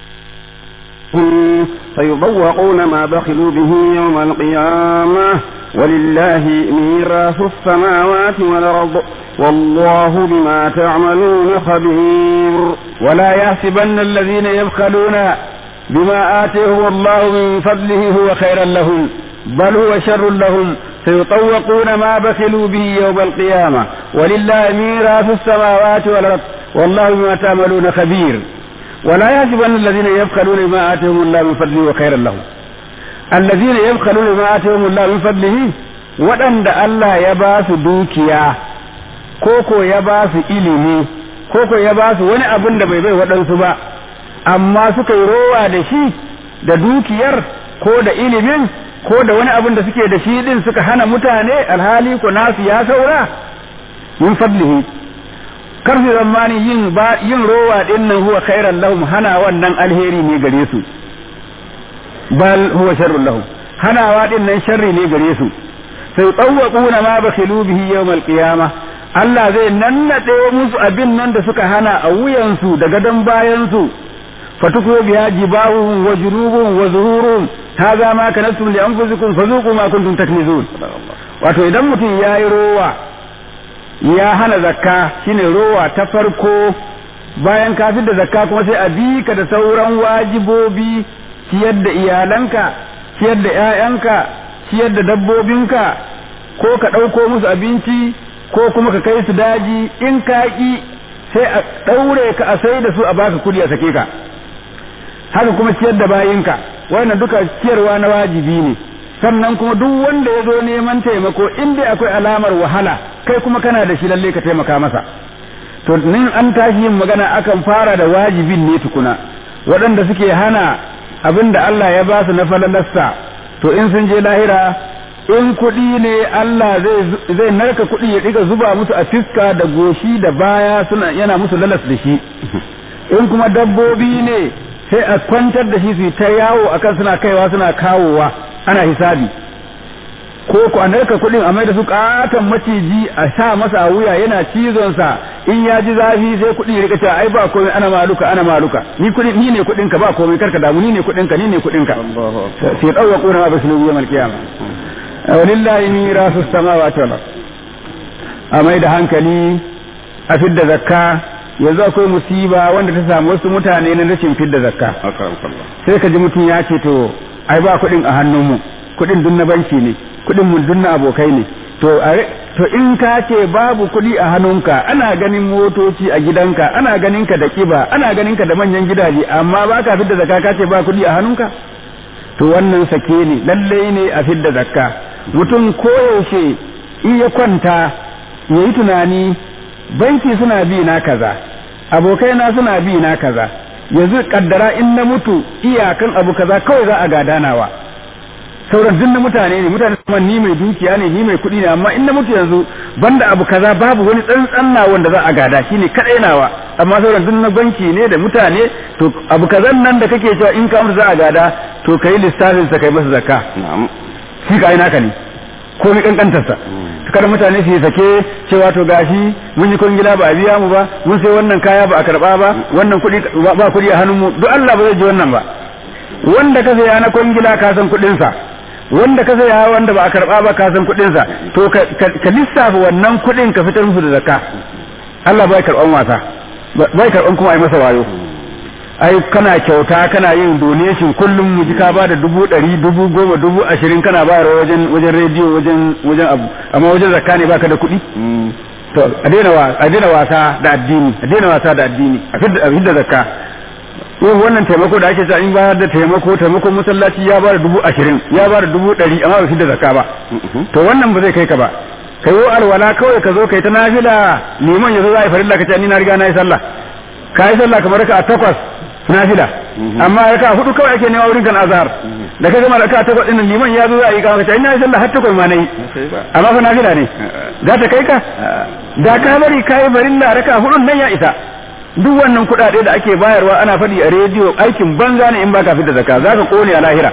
فيضوقون ما بخلوا به يوم القيامة ولله ميراث السماوات والأرض والله بما تعملون خبير ولا يحسبن الذين يبخلون بما آتيهم الله من فضله هو خيرا لهم بل هو شر لهم سيطوقون ما بخلوا به يوم القيامة ولله ميراث السماوات والأرض والله بما تعملون خبير ولا يحسبن الذين يبخلون بما آتيهم الله من فضله وخيرا لهم الذين يبخلون بما آتيهم الله من فضله waɗanda Allah ya ba su dukiya koko ya ba su ilimi koko ya ba su wani abin da bai bai waɗansu ba amma suka yi rowa da shi da dukiyar ko da ilimin ko da wani abin da suke da shi din suka hana mutane alhali ko nasu ya saura min fadlihi kar su zamani yin ba yin rowa din nan huwa khairan lahum hana wannan alheri ne gare su bal huwa sharrun lahum hanawa din nan sharri ne gare su sai tsawwaquna ma bakhilu bihi yawmal qiyamah Allah zai nannade musu abin nan da suka hana a wuyansu da gadon bayansu fatuku biya jibahum wa junubuhum wa zuhuruhum hadha ma kanastum li anfusikum fazuqu ma kuntum taknizun wato idan mutum yayi rowa ya hana zakka shine rowa ta farko bayan ka da zakka kuma sai a bi ka da sauran wajibobi ciyar da iyalanka ciyar da ƴaƴanka ciyar da dabbobinka ko ka ɗauko musu abinci ko kuma ka kai su daji in ka ƙi sai a ɗaure ka a sai da su a baka kuɗi a sake ka haka kuma ciyar da bayinka wannan duka ciyarwa na wajibi ne sannan kuma duk wanda ya zo neman taimako in dai akwai alamar wahala kai kuma kana da shi lalle ka taimaka masa to nin an tashi yin magana akan fara da wajibin ne tukuna waɗanda suke hana abin da Allah ya ba su na falalasta to in sun je lahira in kuɗi ne Allah zai narka kuɗi ya ɗiga zuba musu a fiska da goshi da baya suna yana musu lalas da shi in kuma dabbobi ne sai a kwantar da shi su ta yawo akan suna kaiwa suna kawowa ana hisabi ko ku a narka kuɗin a mai da su katon maciji a sa masa a wuya yana cizon sa in ya ji zafi sai kuɗi ya rika cewa ai ba komai ana maluka ana maluka ni kuɗi ni ne kuɗin ka ba komai karka damu ni ne kuɗin ka ni ne kuɗin ka sai dawo kuna ma basu yawmal qiyama walillahi mirasu samawati wal ard a mai da hankali a fidda zakka yanzu akwai musiba wanda ta samu wasu mutane na rashin fidda zakka sai ka ji mutum ya ce to ai ba kuɗin a hannunmu kuɗin dun na banki ne kuɗin mun dun na abokai ne to to in ka ce babu kuɗi a hannunka ana ganin motoci a gidanka ana ganin ka da kiba ana ganin ka da manyan gidaje amma ba ka fidda zakka ka ce ba kuɗi a hannunka to wannan sake ne lallai ne a fidda zakka mutum koyaushe in ya kwanta ya yi tunani banki suna bi na kaza abokai na suna bi na kaza yanzu kaddara in na mutu iyakan abu kaza kawai za a gadanawa sauran duk na mutane ne mutane kuma ni mai dukiya ne ni mai kuɗi ne amma in na mutu yanzu banda abu kaza babu wani tsantsan na wanda za a gada shine kadai nawa amma sauran duk na banki ne da mutane to abu kazan nan da kake cewa in ka mutu za a gada to kai lissafin sa kai masa zakka shi ka naka ne ko mi kankantar sa kada mutane su sake cewa to gashi mun yi kwangila ba a biya mu ba mun sai wannan kaya ba a karba ba wannan kuɗi ba kuɗi a hannun mu duk Allah ba zai ji wannan ba wanda ka saya na kwangila ka san kuɗin sa wanda ka saya wanda ba a karba ba ka san kuɗin sa to ka lissafa wannan kuɗin ka fitar musu da zakka Allah bai karban wasa bai karban kuma ai masa wayo ai kana kyauta kana yin donation kullum mu ji ka ba da dubu ɗari dubu goma dubu ashirin kana bayarwa wajen wajen rediyo wajen wajen abu amma wajen zakka ne baka da kuɗi to a daina a daina wasa da addini a daina wasa da addini a fidda zakka yau wannan taimako da ake cewa in bayar da taimako taimakon masallaci ya bada dubu ashirin ya bada dubu ɗari amma ba fidda zakka ba to wannan ba zai kai ka ba kai wo alwala kawai ka zo kai ta nafila liman yazo za a yi farilla ka ce ni na riga na yi sallah ka yi sallah kamar ka a takwas nafila amma raka hudu kawai ake nema wurin kan azhar da ka gama raka takwas din liman ya zo za a yi kawo ta ina sallah har takwas ma nayi amma fa nafila ne za ta kai ka da ka bari kai barilla raka hudun nan ya isa duk wannan kuɗaɗe da ake bayarwa ana faɗi a rediyo aikin banza ne in baka fita zakka za ka kone a lahira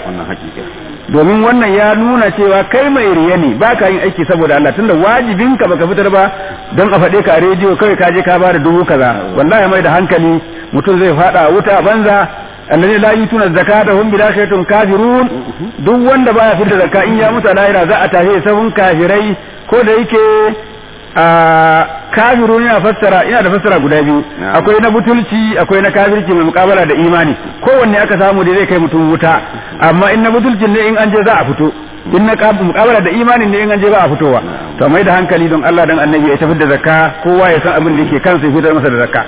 domin wannan ya nuna cewa kai mai riya ne ba ka yin aiki saboda Allah tunda wajibin ka baka fitar ba don a faɗe ka a rediyo kawai ka je ka bada dubu kaza wallahi mai da hankali mutum zai faɗa wuta banza alladhi la yutuna zakata hum bil akhiratin kafirun duk wanda baya fitar zakka in ya mutu a lahira za a tashi sabon kafirai ko da yake a kafirun yana fassara yana da fassara guda biyu akwai na butulci akwai na kafirci mai mukabala da imani kowanne aka samu da zai kai mutum wuta amma in na butulcin ne in an je za a fito in na mukabala da imanin ne in an je ba a fitowa to mai da hankali don Allah dan annabi ya tafi da zakka kowa ya san abin da yake kansa ya fitar masa da zakka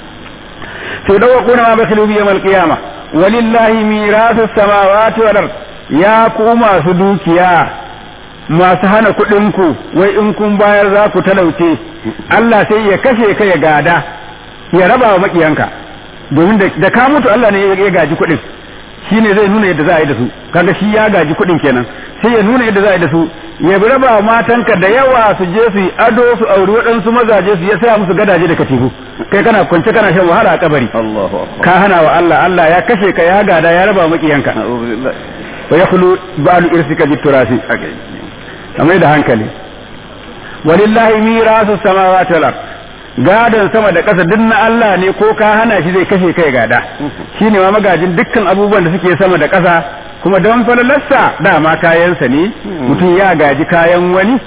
to dawa kuna ma basilu bi yawmal qiyama walillahi mirasu samawati wal ard ya ku masu dukiya masu hana kuɗin ku wai in kun bayar za ku talauce Allah sai ya kashe ka ya gada ya raba wa makiyanka domin da ka mutu Allah ne ya gaji kuɗin shi ne zai nuna yadda za a yi da su kaga shi ya gaji kuɗin kenan sai ya nuna yadda za a yi da su ya bi raba matanka da yawa su je su yi ado su auri waɗansu mazaje su ya saya musu gadaje da katifu kai kana kwance kana shan wahala a kabari ka hana wa Allah Allah ya kashe ka ya gada ya raba makiyanka wa yakhlu ba'lu irsika biturasi kamar da hankali walillahi mirasu samawati wal ard gadon sama da ƙasa duk na Allah ne ko ka hana shi zai kashe kai gada shi ne ma magajin dukkan abubuwan da suke sama da ƙasa kuma don falalarsa dama kayansa ne mutum ya gaji kayan wani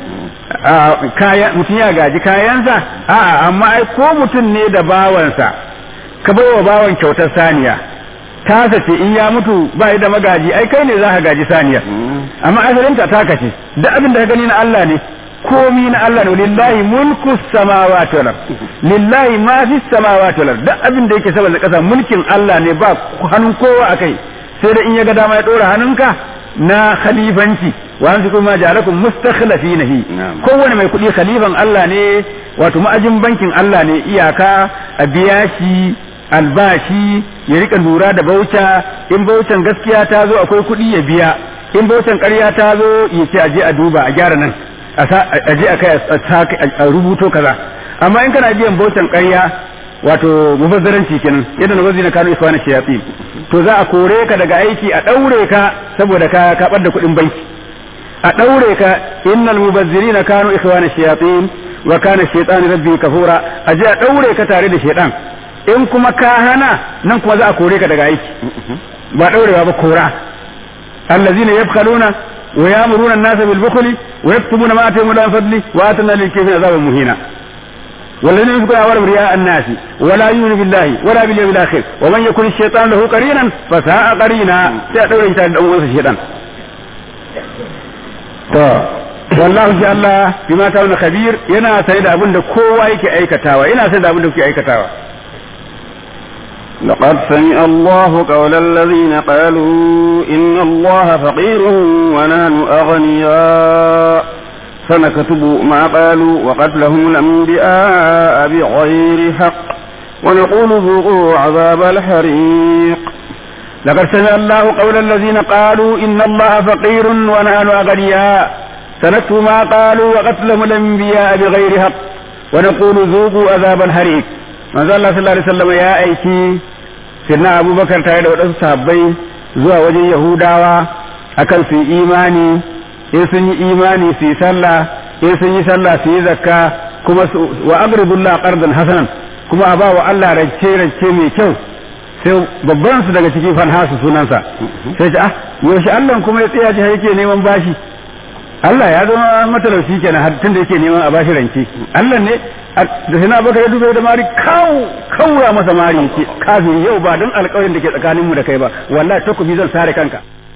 mutum ya gaji kayansa a'a amma ai ko mutum ne da bawansa ka bai wa bawan kyautar saniya tasa ce in ya mutu ba da magaji ai kai ne za ka gaji saniya amma asalinta taka ce duk abin da ka gani na Allah ne komi na Allah ne lillahi mulku samawati wal lillahi ma fi samawati wal duk abin da yake saboda kasa mulkin Allah ne ba hannun kowa akai sai da in ya ga dama ya dora hannunka na khalifanci wa an kuma ja'alakum mustakhlifinahi kowane mai kuɗi khalifan Allah ne wato ma'ajin bankin Allah ne iyaka a biya shi albashi ya rika lura da bauta in bautan gaskiya ta zo akwai kuɗi ya biya in bautan ƙarya ta zo ya ce aje a duba a gyara nan a je a kai a rubuto kaza amma in kana biyan bautan ƙarya wato mubazzaranci kenan yadda na wazina kanu ikwana shayatin to za a kore ka daga aiki a daure ka saboda ka ka da kuɗin banki a daure ka innal mubazzirina kanu ikwana shayatin wa kana shaytanu rabbi kafura a je a daure ka tare da shaytan in kuma ka hana nan kuma za a kore ka daga aiki ba daurewa ba kora allazina yabkhaluna ويامرون الناس بالبخل ويكتبون ما اتيهم الله من فضله واتنا للكافرين عذابا مهينا والذين يذكرون أولهم رياء الناس ولا يؤمن بالله ولا باليوم الآخر ومن يكن الشيطان له قرينا فساء قرينا سيأتون إنسان أول الشيطان والله جل الله بما تعمل خبير ينا سيد أبن كوا يكي أيكتاوا ينا سيد أبن كي أيكتاوا لقد سمع الله قول الذين قالوا إن الله فقير ونحن أغنياء سنكتب ما قالوا وقتلهم الأنبياء بغير حق ونقول ذوقوا عذاب الحريق لقد سمع الله قول الذين قالوا إن الله فقير ونحن أغنياء سنكتب ما قالوا وقتلهم الأنبياء بغير حق ونقول ذوقوا عذاب الحريق manzo Allah sallallahu alaihi wasallam ya aiki sirna Abubakar tare da wadansu sahabbai zuwa wajen Yahudawa akan su yi imani in sun yi imani su yi sallah in sun yi sallah su yi zakka kuma wa aqridullah qardan hasanan kuma a ba wa Allah rance rance mai kyau sai babban su daga cikin fanhasu sunansa sai ce ah yaushe Allah kuma ya tsaya ji yake neman bashi Allah ya zama matalauci kenan har tun da yake neman a bashi rance Allah ne da sai na baka ya dube da mari kawo kaura masa mari yake kafin yau ba don alƙawarin da ke tsakanin mu da kai ba wallahi takobi zan sare kanka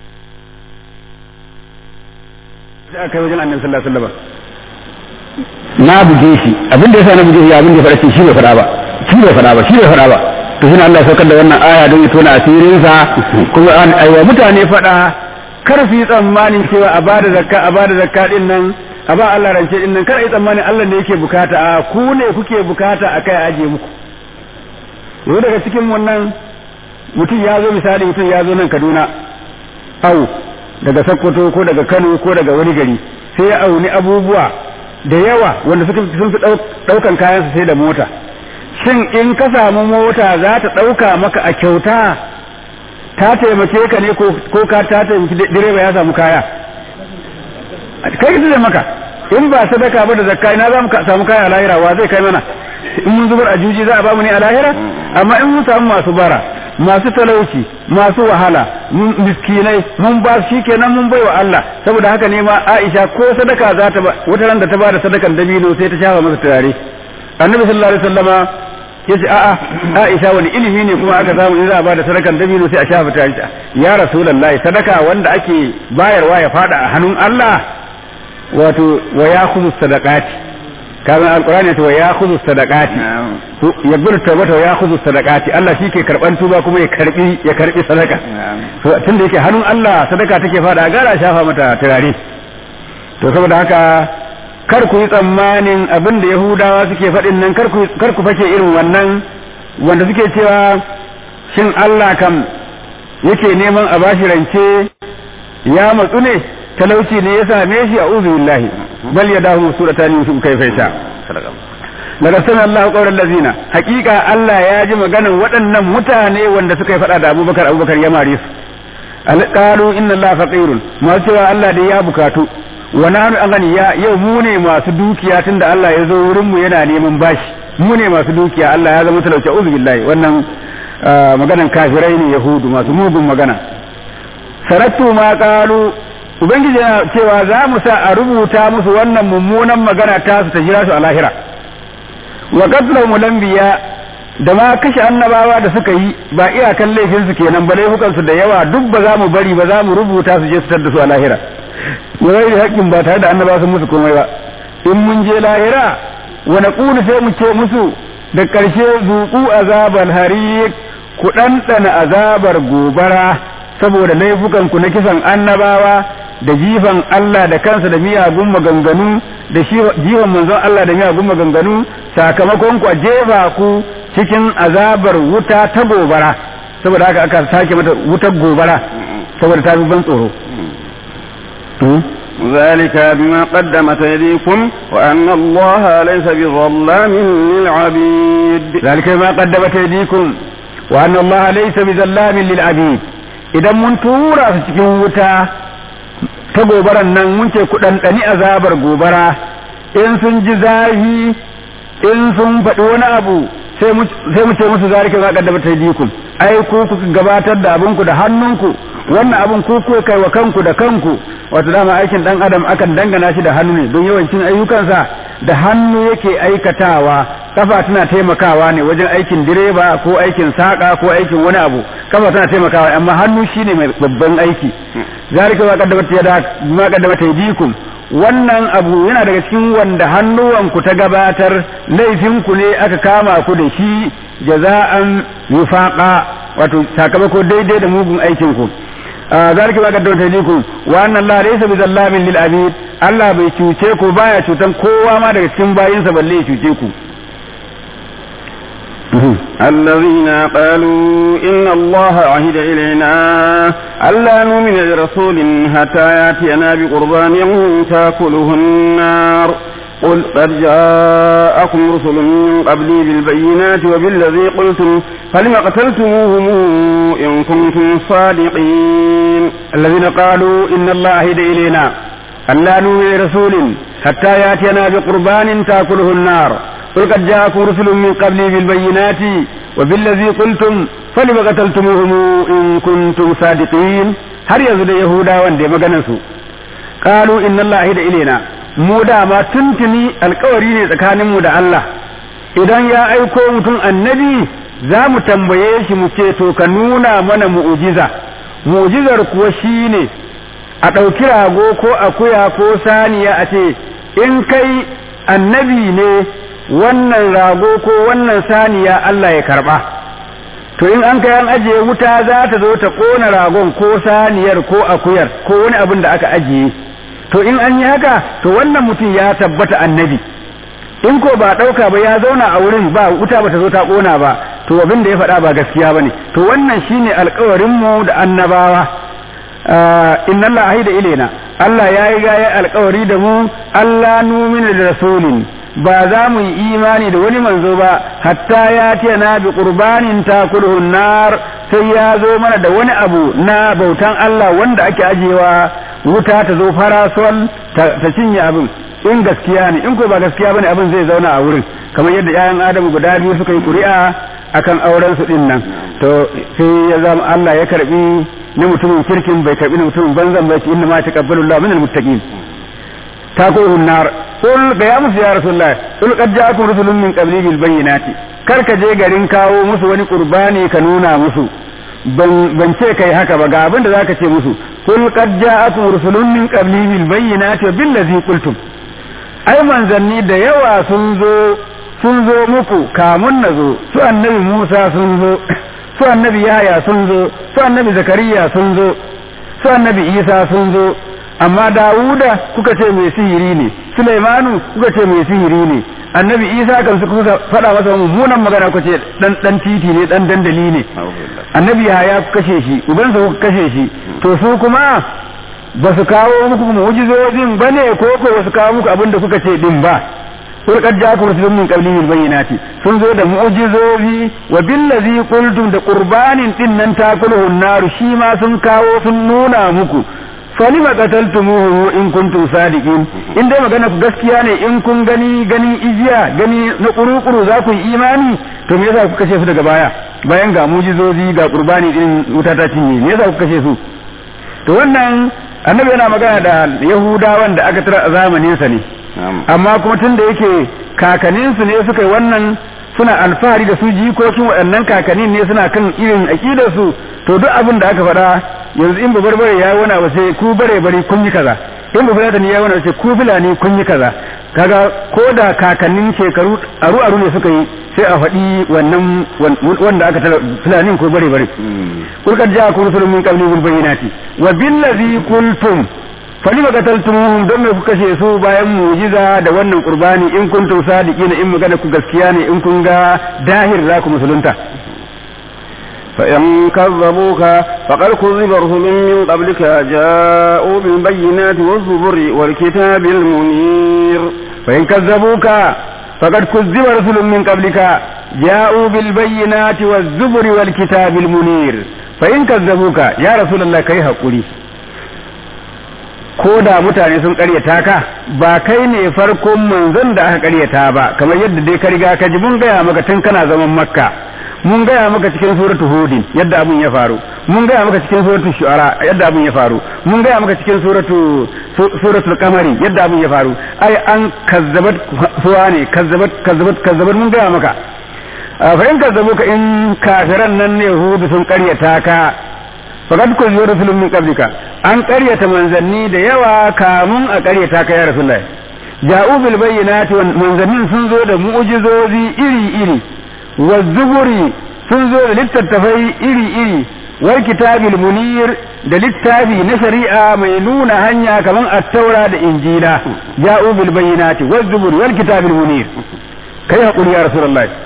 sai aka yi wajen annabi sallallahu alaihi wasallam na buge shi abin da yasa na buge shi abin da ya faɗa shi bai faɗa ba shi bai faɗa ba shi bai faɗa ba to shi Allah ya saukar da wannan aya don ya tona asirinsa kuma an aiwa mutane faɗa kar su yi tsammanin cewa a bada zakka a bada zakka din nan a ba Allah rance din nan kar yi tsammanin Allah ne yake bukata a ku ne kuke bukata a kai aje muku yau daga cikin wannan mutum ya zo misali mutum ya zo nan Kaduna au daga Sokoto ko daga Kano ko daga wani gari sai ya auni abubuwa da yawa wanda suka sun fi daukan kayan su sai da mota shin in ka samu mota za ta dauka maka a kyauta ta taimake ka ne ko ka ta taimaki direba ya samu kaya kai ka maka in ba sadaka ba da zakka ina za mu samu kaya a lahira wa zai kai mana in mun zubar a juji za a bamu ne a lahira amma in mun samu masu bara masu talauci masu wahala miskinai mun ba shi kenan mun bai wa Allah saboda haka ne ma Aisha ko sadaka za ta wata ran da ta bada sadakan dabino sai ta shafa masa turare annabi sallallahu alaihi wasallama yace a'a Aisha wani ilimi ne kuma aka samu in za a bada sadakan dabino sai a shafa turare ya rasulullahi sadaka wanda ake bayarwa ya fada a hannun Allah wato wa yakhudhu sadaqati kamar alqur'ani to ya khudhu sadaqati ya bar tawbata ya khudhu sadaqati Allah shi ke karban tuba kuma ya karbi ya karbi sadaka to tunda yake hannun Allah sadaka take fada gara shafa mata turare to saboda haka kar ku yi tsammanin abin da Yahudawa suke faɗin nan kar ku kar ku fake irin wannan wanda suke cewa shin Allah kam yake neman a bashi rance ya matsu ne talauci ne ya same shi a uzu billahi bal ya dahu suratan yusuf kai faisha daga sanar Allah qawlan lazina hakika Allah ya ji maganan waɗannan mutane wanda suka yi faɗa da Abubakar Abubakar ya mare su alqalu inna Allah faqirun ma cewa Allah da ya bukatu wa nahnu aghniya yau mu ne masu dukiya tunda Allah ya zo wurin mu yana neman bashi mu ne masu dukiya Allah ya zama talauci uzu billahi wannan maganan kafirai ne yahudu masu mugun magana sarattu ma qalu ubangiji yana cewa za mu sa a rubuta musu wannan mummunan magana ta su ta jira su a lahira wa qatlahum lambiya da ma kashe annabawa da suka yi ba iyakan laifin su kenan ba laifukan su da yawa duk ba za mu bari ba za mu rubuta su je su tar da su a lahira wai da haƙƙin ba tare da annabawa sun musu komai ba in mun je lahira wa naqulu sai mu ce musu da ƙarshe zuqu azabal hariq ku ɗanɗana azabar gobara saboda laifukan ku na kisan annabawa da jifan Allah da kansa da miyagun maganganu da jifan manzon Allah da miyagun maganganu sakamakon ku a jefa ku cikin azabar wuta ta gobara saboda haka aka sake mata wutar gobara saboda ta ban tsoro ذلك بما قدمت أيديكم وأن الله ليس بظلام للعبيد ذلك بما قدمت أيديكم وأن الله ليس بظلام للعبيد إذا من تورا في cikin wuta ta gobaran nan mun ce ku ɗanɗani azabar gobara in sun ji zafi in sun faɗi wani abu sai mu ce musu zalika za kaddama ta dikum ai ku kuka gabatar da abinku da hannunku wannan abin ku kuka kai wa kanku da kanku wato dama aikin dan adam akan dangana shi da hannu ne don yawancin ayyukansa da hannu yake aikatawa kafa tana taimakawa ne wajen aikin direba ko aikin saka ko aikin wani abu kafa tana taimakawa amma hannu shine mai babban aiki zalika ma qaddamat yada ma qaddamat yadikum wannan abu yana daga cikin wanda hannuwanku ta gabatar laifinku ne aka kama ku da shi jaza'an wifaqa wato sakamako daidai da mugun aikin ku zalika ma qaddamat yadikum wa anna Allah laysa bizallamin lil abid Allah bai cuce ku baya cutan kowa ma daga cikin bayinsa balle ya cuce ku الذين قالوا إن الله عهد إلينا ألا نؤمن لرسول حتى يأتينا بقربان تأكله النار قل قد جاءكم رسل من قبلي بالبينات وبالذي قلتم فلم قتلتموهم إن كنتم صادقين الذين قالوا إن الله عهد إلينا ألا نؤمن لرسول حتى يأتينا بقربان تأكله النار قل قد جاءكم رسل من قبلي بالبينات وبالذي قلتم فلم قتلتموهم إن كنتم صادقين har yanzu da Yahudawan da maganansu qalu inna Allah ahida ilaina mu dama tuntuni alkawari ne tsakaninmu da Allah idan ya aiko mutum annabi za mu tambaye shi mu ce to ka nuna mana mu'ujiza mu'ujizar kuwa shine a ɗauki rago ko akuya ko saniya a ce in kai annabi ne wannan rago ko wannan saniya Allah ya karba to in an kai an ajiye wuta za ta zo ta kona ragon ko saniyar ko akuyar ko wani abin da aka ajiye to in an yi haka to wannan mutum ya tabbata annabi in ko ba ɗauka ba ya zauna a wurin ba wuta ba ta zo ta kona ba to abin da ya faɗa ba gaskiya ba ne to wannan shine alkawarinmu da annabawa inna Allah ahida ilaina Allah ya yi gaya alkawari da mu Allah numina da rasulin ba za mu yi imani da wani manzo ba hatta ya ce na bi qurbanin takulhu nar sai ya zo mana da wani abu na bautan Allah wanda ake ajewa wuta ta zo farasol ta cinye abin in gaskiya ne in ko ba gaskiya bane abin zai zauna a wurin kamar yadda 'ya'yan adamu guda biyu suka yi ƙuri'a akan auren su din nan to sai ya zama Allah ya karbi na mutumin kirkin bai karbi na mutumin banzan ba inna ma taqabbalu Allah minal muttaqin taquhun nar qul ga ya musu ya rasulullah qul qad ja'akum rusulun min qabli bil bayyinati kar ka je garin kawo musu wani qurbani ka nuna musu ban ce kai haka ba ga abin da zaka ce musu qul qad ja'akum rusulun min qabli bil bayyinati bil ladzi qultum ai manzanni da yawa sun zo sun zo muku kamun na zo su annabi Musa sun zo su annabi Yahaya sun zo su annabi Zakariya sun zo su annabi Isa sun zo amma Dawuda kuka ce mai sihiri ne Sulaimanu kuka ce mai sihiri ne annabi Isa kan su kuka faɗa masa mummunan magana kuka ce dan dan titi ne dan dandali ne annabi Yahaya kuka kashe shi ubansa kuka kashe shi to su kuma ba su kawo muku mu'jizojin bane ko ko ba su kawo muku abin da kuka ce din ba sun kad ja'akum rusulun min qablihi bil bayyinati sun zo da mu'jizozi wa billazi qultum da qurbanin din nan takuluhu naru shi ma sun kawo sun nuna muku falima qataltumuhu in kuntum sadiqin in dai magana ku gaskiya ne in kun gani gani ijiya gani na kurukuru za ku yi imani to me yasa ku kashe su daga baya bayan ga mu'jizozi ga qurbani din wuta ta cinye me yasa ku kashe su to wannan annabi yana magana da yahudawan da aka tara a zamanin sa ne amma kuma tun da yake kakanninsu ne suka yi wannan suna alfahari da su jikokin waɗannan kakannin ne suna kan irin aƙidar su to duk abin da aka faɗa yanzu in babar bare ya wani abu sai ku bare bare kun yi kaza in babar da ya wani sai ku fulani kun yi kaza kaga ko da kakannin shekaru aru aru ne suka yi sai a faɗi wannan wanda aka tara fulanin ko bare bare kul kad ja'akum rusulun min qabli bil bayyinati wa billazi qultum falima qataltumuhum don me kuka kashe su bayan mu'jiza da wannan qurbani in kuntum sadiqina in magana ku gaskiya ne in kun ga dahir za ku musulunta فإن كذبوك فقد كذب رسل من قبلك جاءوا بالبينات والزبر والكتاب المنير فإن كذبوك فقد كذب رسل من قبلك جاءوا بالبينات والزبر والكتاب المنير فإن كذبوك يا رسول الله كي هقولي ko da mutane sun karyata ka ba kai ne farkon manzon da aka karyata ba kamar yadda dai ka riga ka ji mun gaya maka tun kana zaman makka mun gaya maka cikin suratul hudin yadda abun ya faru mun gaya maka cikin suratul shu'ara yadda abun ya faru mun gaya maka cikin suratul suratul qamari yadda abun ya faru ai an kazzabat suwa ne kazzabat kazzabat kazzabat mun gaya maka fa in kazzabuka in kafiran nan ne hudu sun karyata ka faqad kunzu rasulun min qablika an karyata manzanni da yawa kamun a karyata ka ya rasulullahi ja'u bil bayyinati manzannin sun zo da mu'jizozi iri iri wa zuburi sun zo da littattafai iri iri wal kitabil munir da littafi na shari'a mai nuna hanya kaman at-taura da injila ja'u bil bayyinati waz zuburi wal kitabil munir kai hakuri ya rasulullahi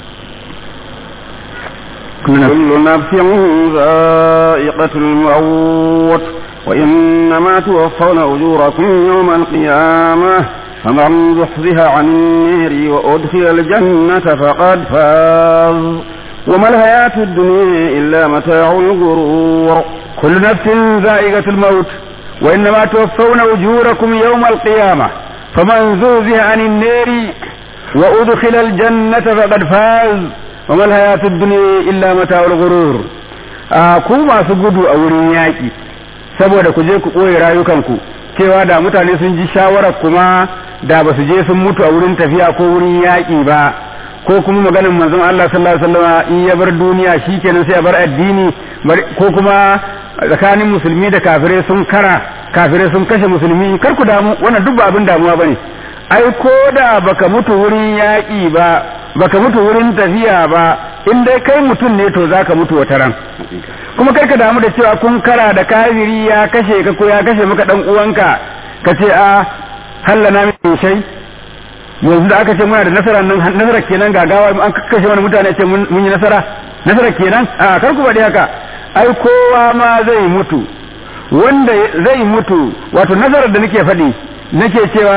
كل نفس ذائقة الموت وإنما توفون أجوركم يوم القيامة فمن زحزح عن النار وأدخل الجنة فقد فاز وما الحياة الدنيا إلا متاع الغرور كل نفس ذائقة الموت وإنما توفون أجوركم يوم القيامة فمن زحزح عن النار وأدخل الجنة فقد فاز وما الحياة الدنيا إلا متاع الغرور ku masu gudu a wurin yaƙi saboda ku je ku ɓoye rayukanku cewa da mutane sun ji shawarar kuma da ba su je sun mutu a wurin tafiya ko wurin yaƙi ba ko kuma maganin manzon Allah sallallahu alaihi wasallam in ya bar duniya shikenan sai ya bar addini ko kuma tsakanin musulmi da kafirai sun kara kafirai sun kashe musulmi kar ku damu wannan duk ba abin damuwa bane ai ko da baka mutu wurin yaƙi ba baka mutu wurin tafiya ba in dai kai mutum ne to zaka mutu wata ran kuma kai ka damu da cewa kun kara da kafiri ya kashe ka ko ya kashe maka dan uwanka ka ce a hallana min shay yanzu da aka ce muna da nasara nan nasara kenan gagawa an kashe mana mutane ce mun yi nasara nasara kenan a kar ku faɗi haka ai kowa ma zai mutu wanda zai mutu wato nasarar da nake faɗi nake cewa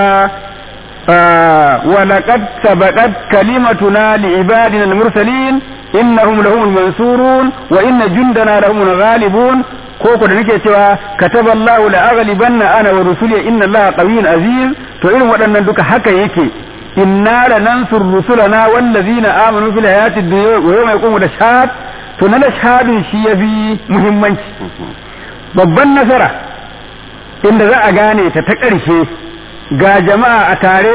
ولقد سبقت كلمتنا لعبادنا المرسلين إنهم لهم المنصورون وإن جندنا لهم الغالبون koko da nake cewa kataba Allah la aghlibanna ana wa rusuli inna Allah qawiyyun aziz to irin waɗannan duka haka yake inna lanansur rusulana wallazina amanu fil hayati dunya wa yawma yaqumu ashhad to na shahadin shi yafi muhimmanci babban nasara inda za a gane ta ta ƙarshe ga jama'a a tare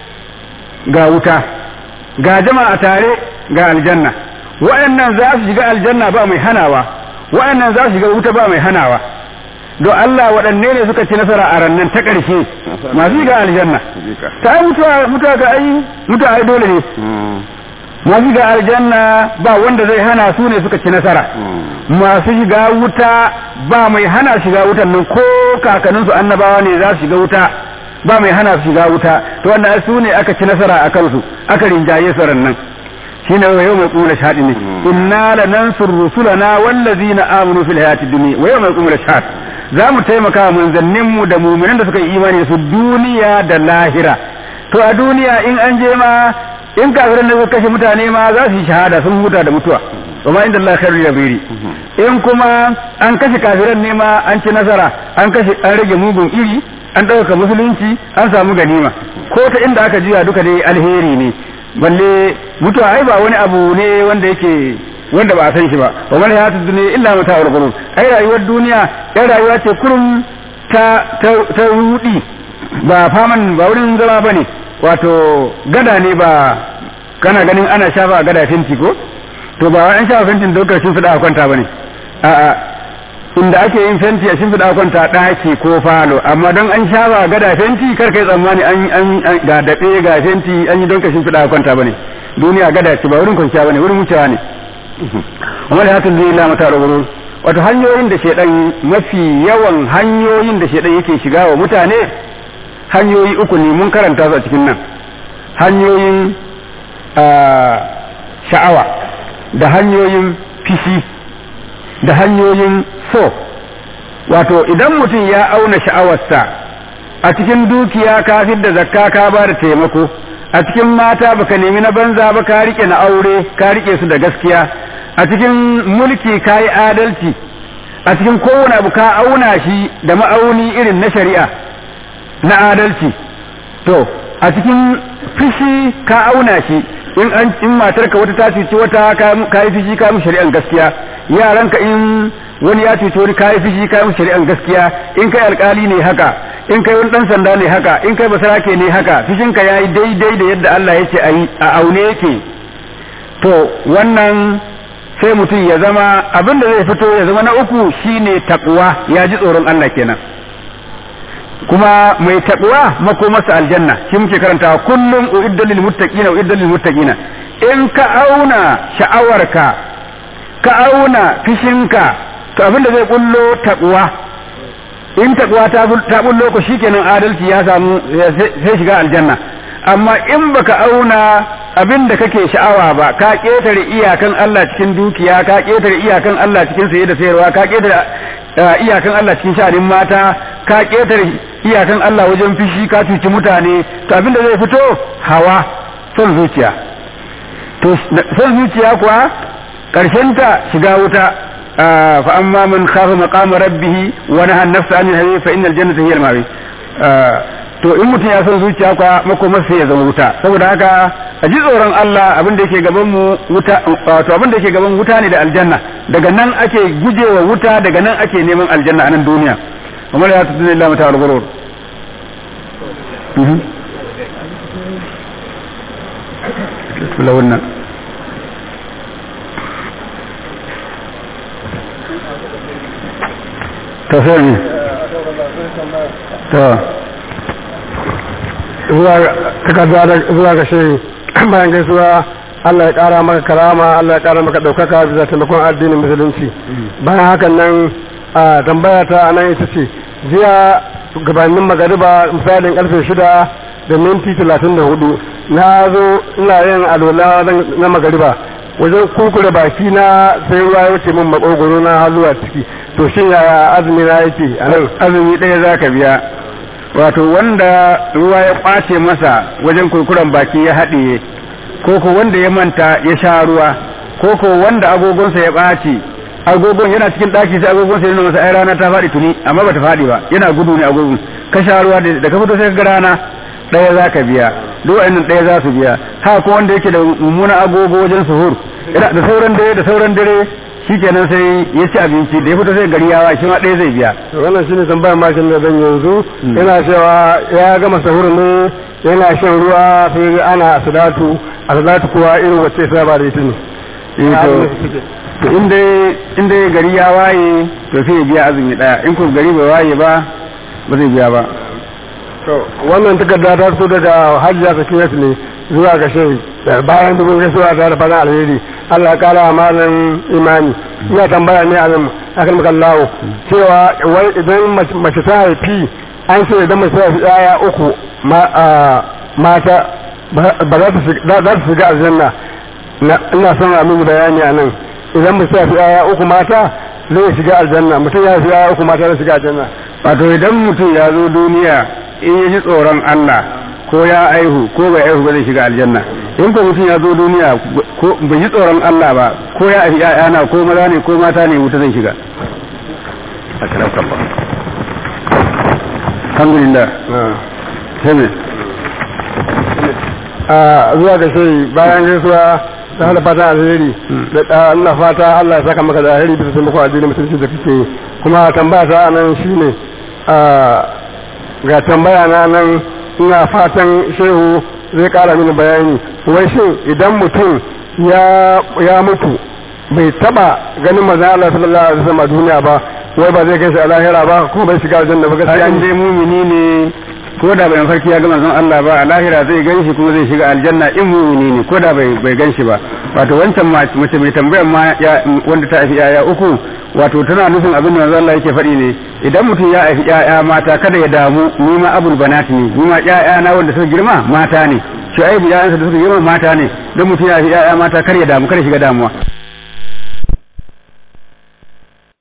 ga wuta ga jama'a a tare ga aljanna waɗannan za su shiga aljanna ba mai hanawa waɗannan za su shiga wuta ba mai hanawa don Allah waɗanne ne suka ci nasara a rannan ta ƙarshe masu shiga aljanna ta yi mutuwa mutuwa ga ai mutuwa ai dole ne masu shiga aljanna ba wanda zai hana su ne suka ci nasara masu shiga wuta ba mai hana shiga wutan nan ko kakanninsu annabawa ne za su shiga wuta ba mai hana su shiga wuta to wannan su ne aka ci nasara a kansu aka rinjaye su rannan shine wa yau mai kuma shahadi ne inna lanansur rusulana wallazina amanu fil hayati dunya wa yau mai kuma shahad za mu taimaka wa manzannin mu da mu'minan da suka yi imani su duniya da lahira to a duniya in an je ma in kafiran da suka kashe mutane ma za su yi shahada sun huta da mutuwa wa ma inda Allah khairul yabiri in kuma an kashe kafiran ne ma an ci nasara an kashe an rage mugun iri an ɗauka musulunci an samu ganima ko ta inda aka juya duka dai alheri ne balle mutuwa ai ba wani abu ne wanda yake wanda ba a san shi ba wa man hayatu dunya illa mata'ul ghurur ai rayuwar duniya ai rayuwa ce kurum ta ta rudi ba faman ba wurin zama bane wato gada ne ba kana ganin ana shafa gada fenti ko to ba an shafa fentin da lokacin fida a kwanta bane a'a inda ake yin fenti a shimfiɗa kwanta ɗaki ko falo amma don an shafa gada fenti kar kai tsammani an ga daɓe ga fenti an yi don ka shimfiɗa kwanta bane duniya gada ce ba wurin kwanciya bane wurin wucewa ne amma da hakan zai lamata da wurin wato hanyoyin da shedan mafi yawan hanyoyin da shedan yake shiga wa mutane hanyoyi uku ne mun karanta su a cikin nan hanyoyin sha'awa da hanyoyin fishi da hanyoyin so wato idan mutum ya auna sha'awarsa a cikin dukiya ka da zakka ka ba da taimako a cikin mata baka nemi na banza ba ka rike na aure ka rike su da gaskiya a cikin mulki ka yi adalci a cikin kowane abu ka auna shi da ma'auni irin na shari'a na adalci to a cikin fishi ka auna shi in an in matarka wata ta cuci wata ka yi fishi ka mu shari'an gaskiya yaranka in wani ya cuci wani kayi fishi kayi shari'an gaskiya in kai alkali ne haka in kai wani dan sanda ne haka in kai basarake ne haka fishinka yayi daidai da yadda Allah yake ayi a aune yake to wannan sai mutum ya zama abin da zai fito ya zama na uku shine takwa ya ji tsoron Allah kenan kuma mai takwa makomarsa aljanna shi muke karantawa kullum uiddal lil muttaqina uiddal lil muttaqina in ka auna sha'awarka ka auna fishinka to abin da zai bullo takwa in takwa ta bullo ko shikenan adalci ya samu sai shiga aljanna amma in baka auna abin da kake sha'awa ba ka ketare iyakan Allah cikin dukiya ka ketare iyakan Allah cikin saye da sayarwa ka ketare iyakan Allah cikin sha'anin mata ka ketare iyakan Allah wajen fishi ka cuci mutane to abin da zai fito hawa son zuciya to son zuciya kuwa ta shiga wuta fa amma man khafa maqama rabbih wa naha an-nafsa 'anil hawa fa innal jannata hiya al-mawi to in mutum ya san zuciya kwa makomar sai ya zama wuta saboda haka a ji tsoron Allah abin da yake gaban mu wuta wato abin da yake gaban wuta ne da aljanna daga nan ake gujewa wuta daga nan ake neman aljanna a nan duniya kamar ya tudu lillahi mata al-ghurur wannan ta sai ne ta zuwa ga shi bayan gaisuwa Allah ya kara maka karama Allah ya kara maka daukaka bisa taimakon addinin musulunci bayan hakan nan a tambaya ta nan ita ce jiya gabanin magariba misalin karfe shida da minti talatin da hudu na zo ina yin alola na magariba wajen kukure baki na sai ruwa ya wuce min makogoro na haluwa ciki to shin yaya azumi na yake a nan azumi ɗaya za ka biya wato wanda ruwa ya ɓace masa wajen kurkuren baki ya haɗiye ko ko wanda ya manta ya sha ruwa ko ko wanda agogonsa ya ɓaci agogon yana cikin ɗaki sai agogonsa yana masa ai rana ta faɗi tuni amma bata faɗi ba yana gudu ne agogon ka sha ruwa da ka fito sai ka ga rana ɗaya za ka biya duk wa'annan ɗaya za su biya ha ko wanda yake da mummunan agogo wajen suhur da sauran dare da sauran dare shikenan sai ya ci abinci da ya fito sai gari yawa shi ma ɗaya zai biya to wannan shine tambayar makin da zan yanzu yana cewa ya gama sahur ne yana shan ruwa sai ana salatu a salatu kuwa irin wacce sai ba da ita ne to inda inda gari ya waye to sai ya biya azumi daya in ko gari bai waye ba ba zai biya ba to wannan takarda ta fito daga hajjiya sakinat ne zuwa ga shehi bayan dubin gaisuwa ta da fatan alheri Allah ya kara malam imani ina tambaya ne a nan akan makallawo cewa wai idan mace ta haifi an ce idan mace ta haifi yaya uku mata ba za ta shiga aljanna ina son a mini bayani a nan idan mace ta haifi yaya uku mata zai shiga aljanna mutum ya haifi yaya uku mata zai shiga aljanna wato idan mutum ya zo duniya in ya ji tsoron Allah ko ya aihu ko bai aihu ba zai shiga aljanna in ko mutum ya zo duniya ko bai ji tsoron Allah ba ko ya aihi ƴaƴana ko maza ne ko mata ne wuta zai shiga alhamdulillah sai a zuwa ga shi bayan gaisuwa da hada fata alheri da Allah fata Allah ya saka maka da alheri bisa taimakon addinin musulunci da kake kuma tambaya ta nan shine ga tambaya na nan ina fatan shehu zai kara mini bayani wai shin idan mutum ya mutu bai taba ganin manzon Allah sallallahu alaihi wasallam a duniya ba wai ba zai kai shi a lahira ba ko bai shiga aljanna ba gaskiya in dai mumini ne ko da bai farki ya ga manzon Allah ba a lahira zai ganshi kuma zai shiga aljanna in mumini ne ko da bai bai ganshi ba wato wancan mace mai tambayar ma wanda ta haifi yaya uku wato tana nufin abin da manzon Allah yake faɗi ne idan mutum ya haifi yaya mata kada ya damu ni ma abul banat ne ni ma yaya na wanda suka girma mata ne shu'aibu yayansa da suka girma mata ne don mutum ya haifi yaya mata kar ya damu kada shiga damuwa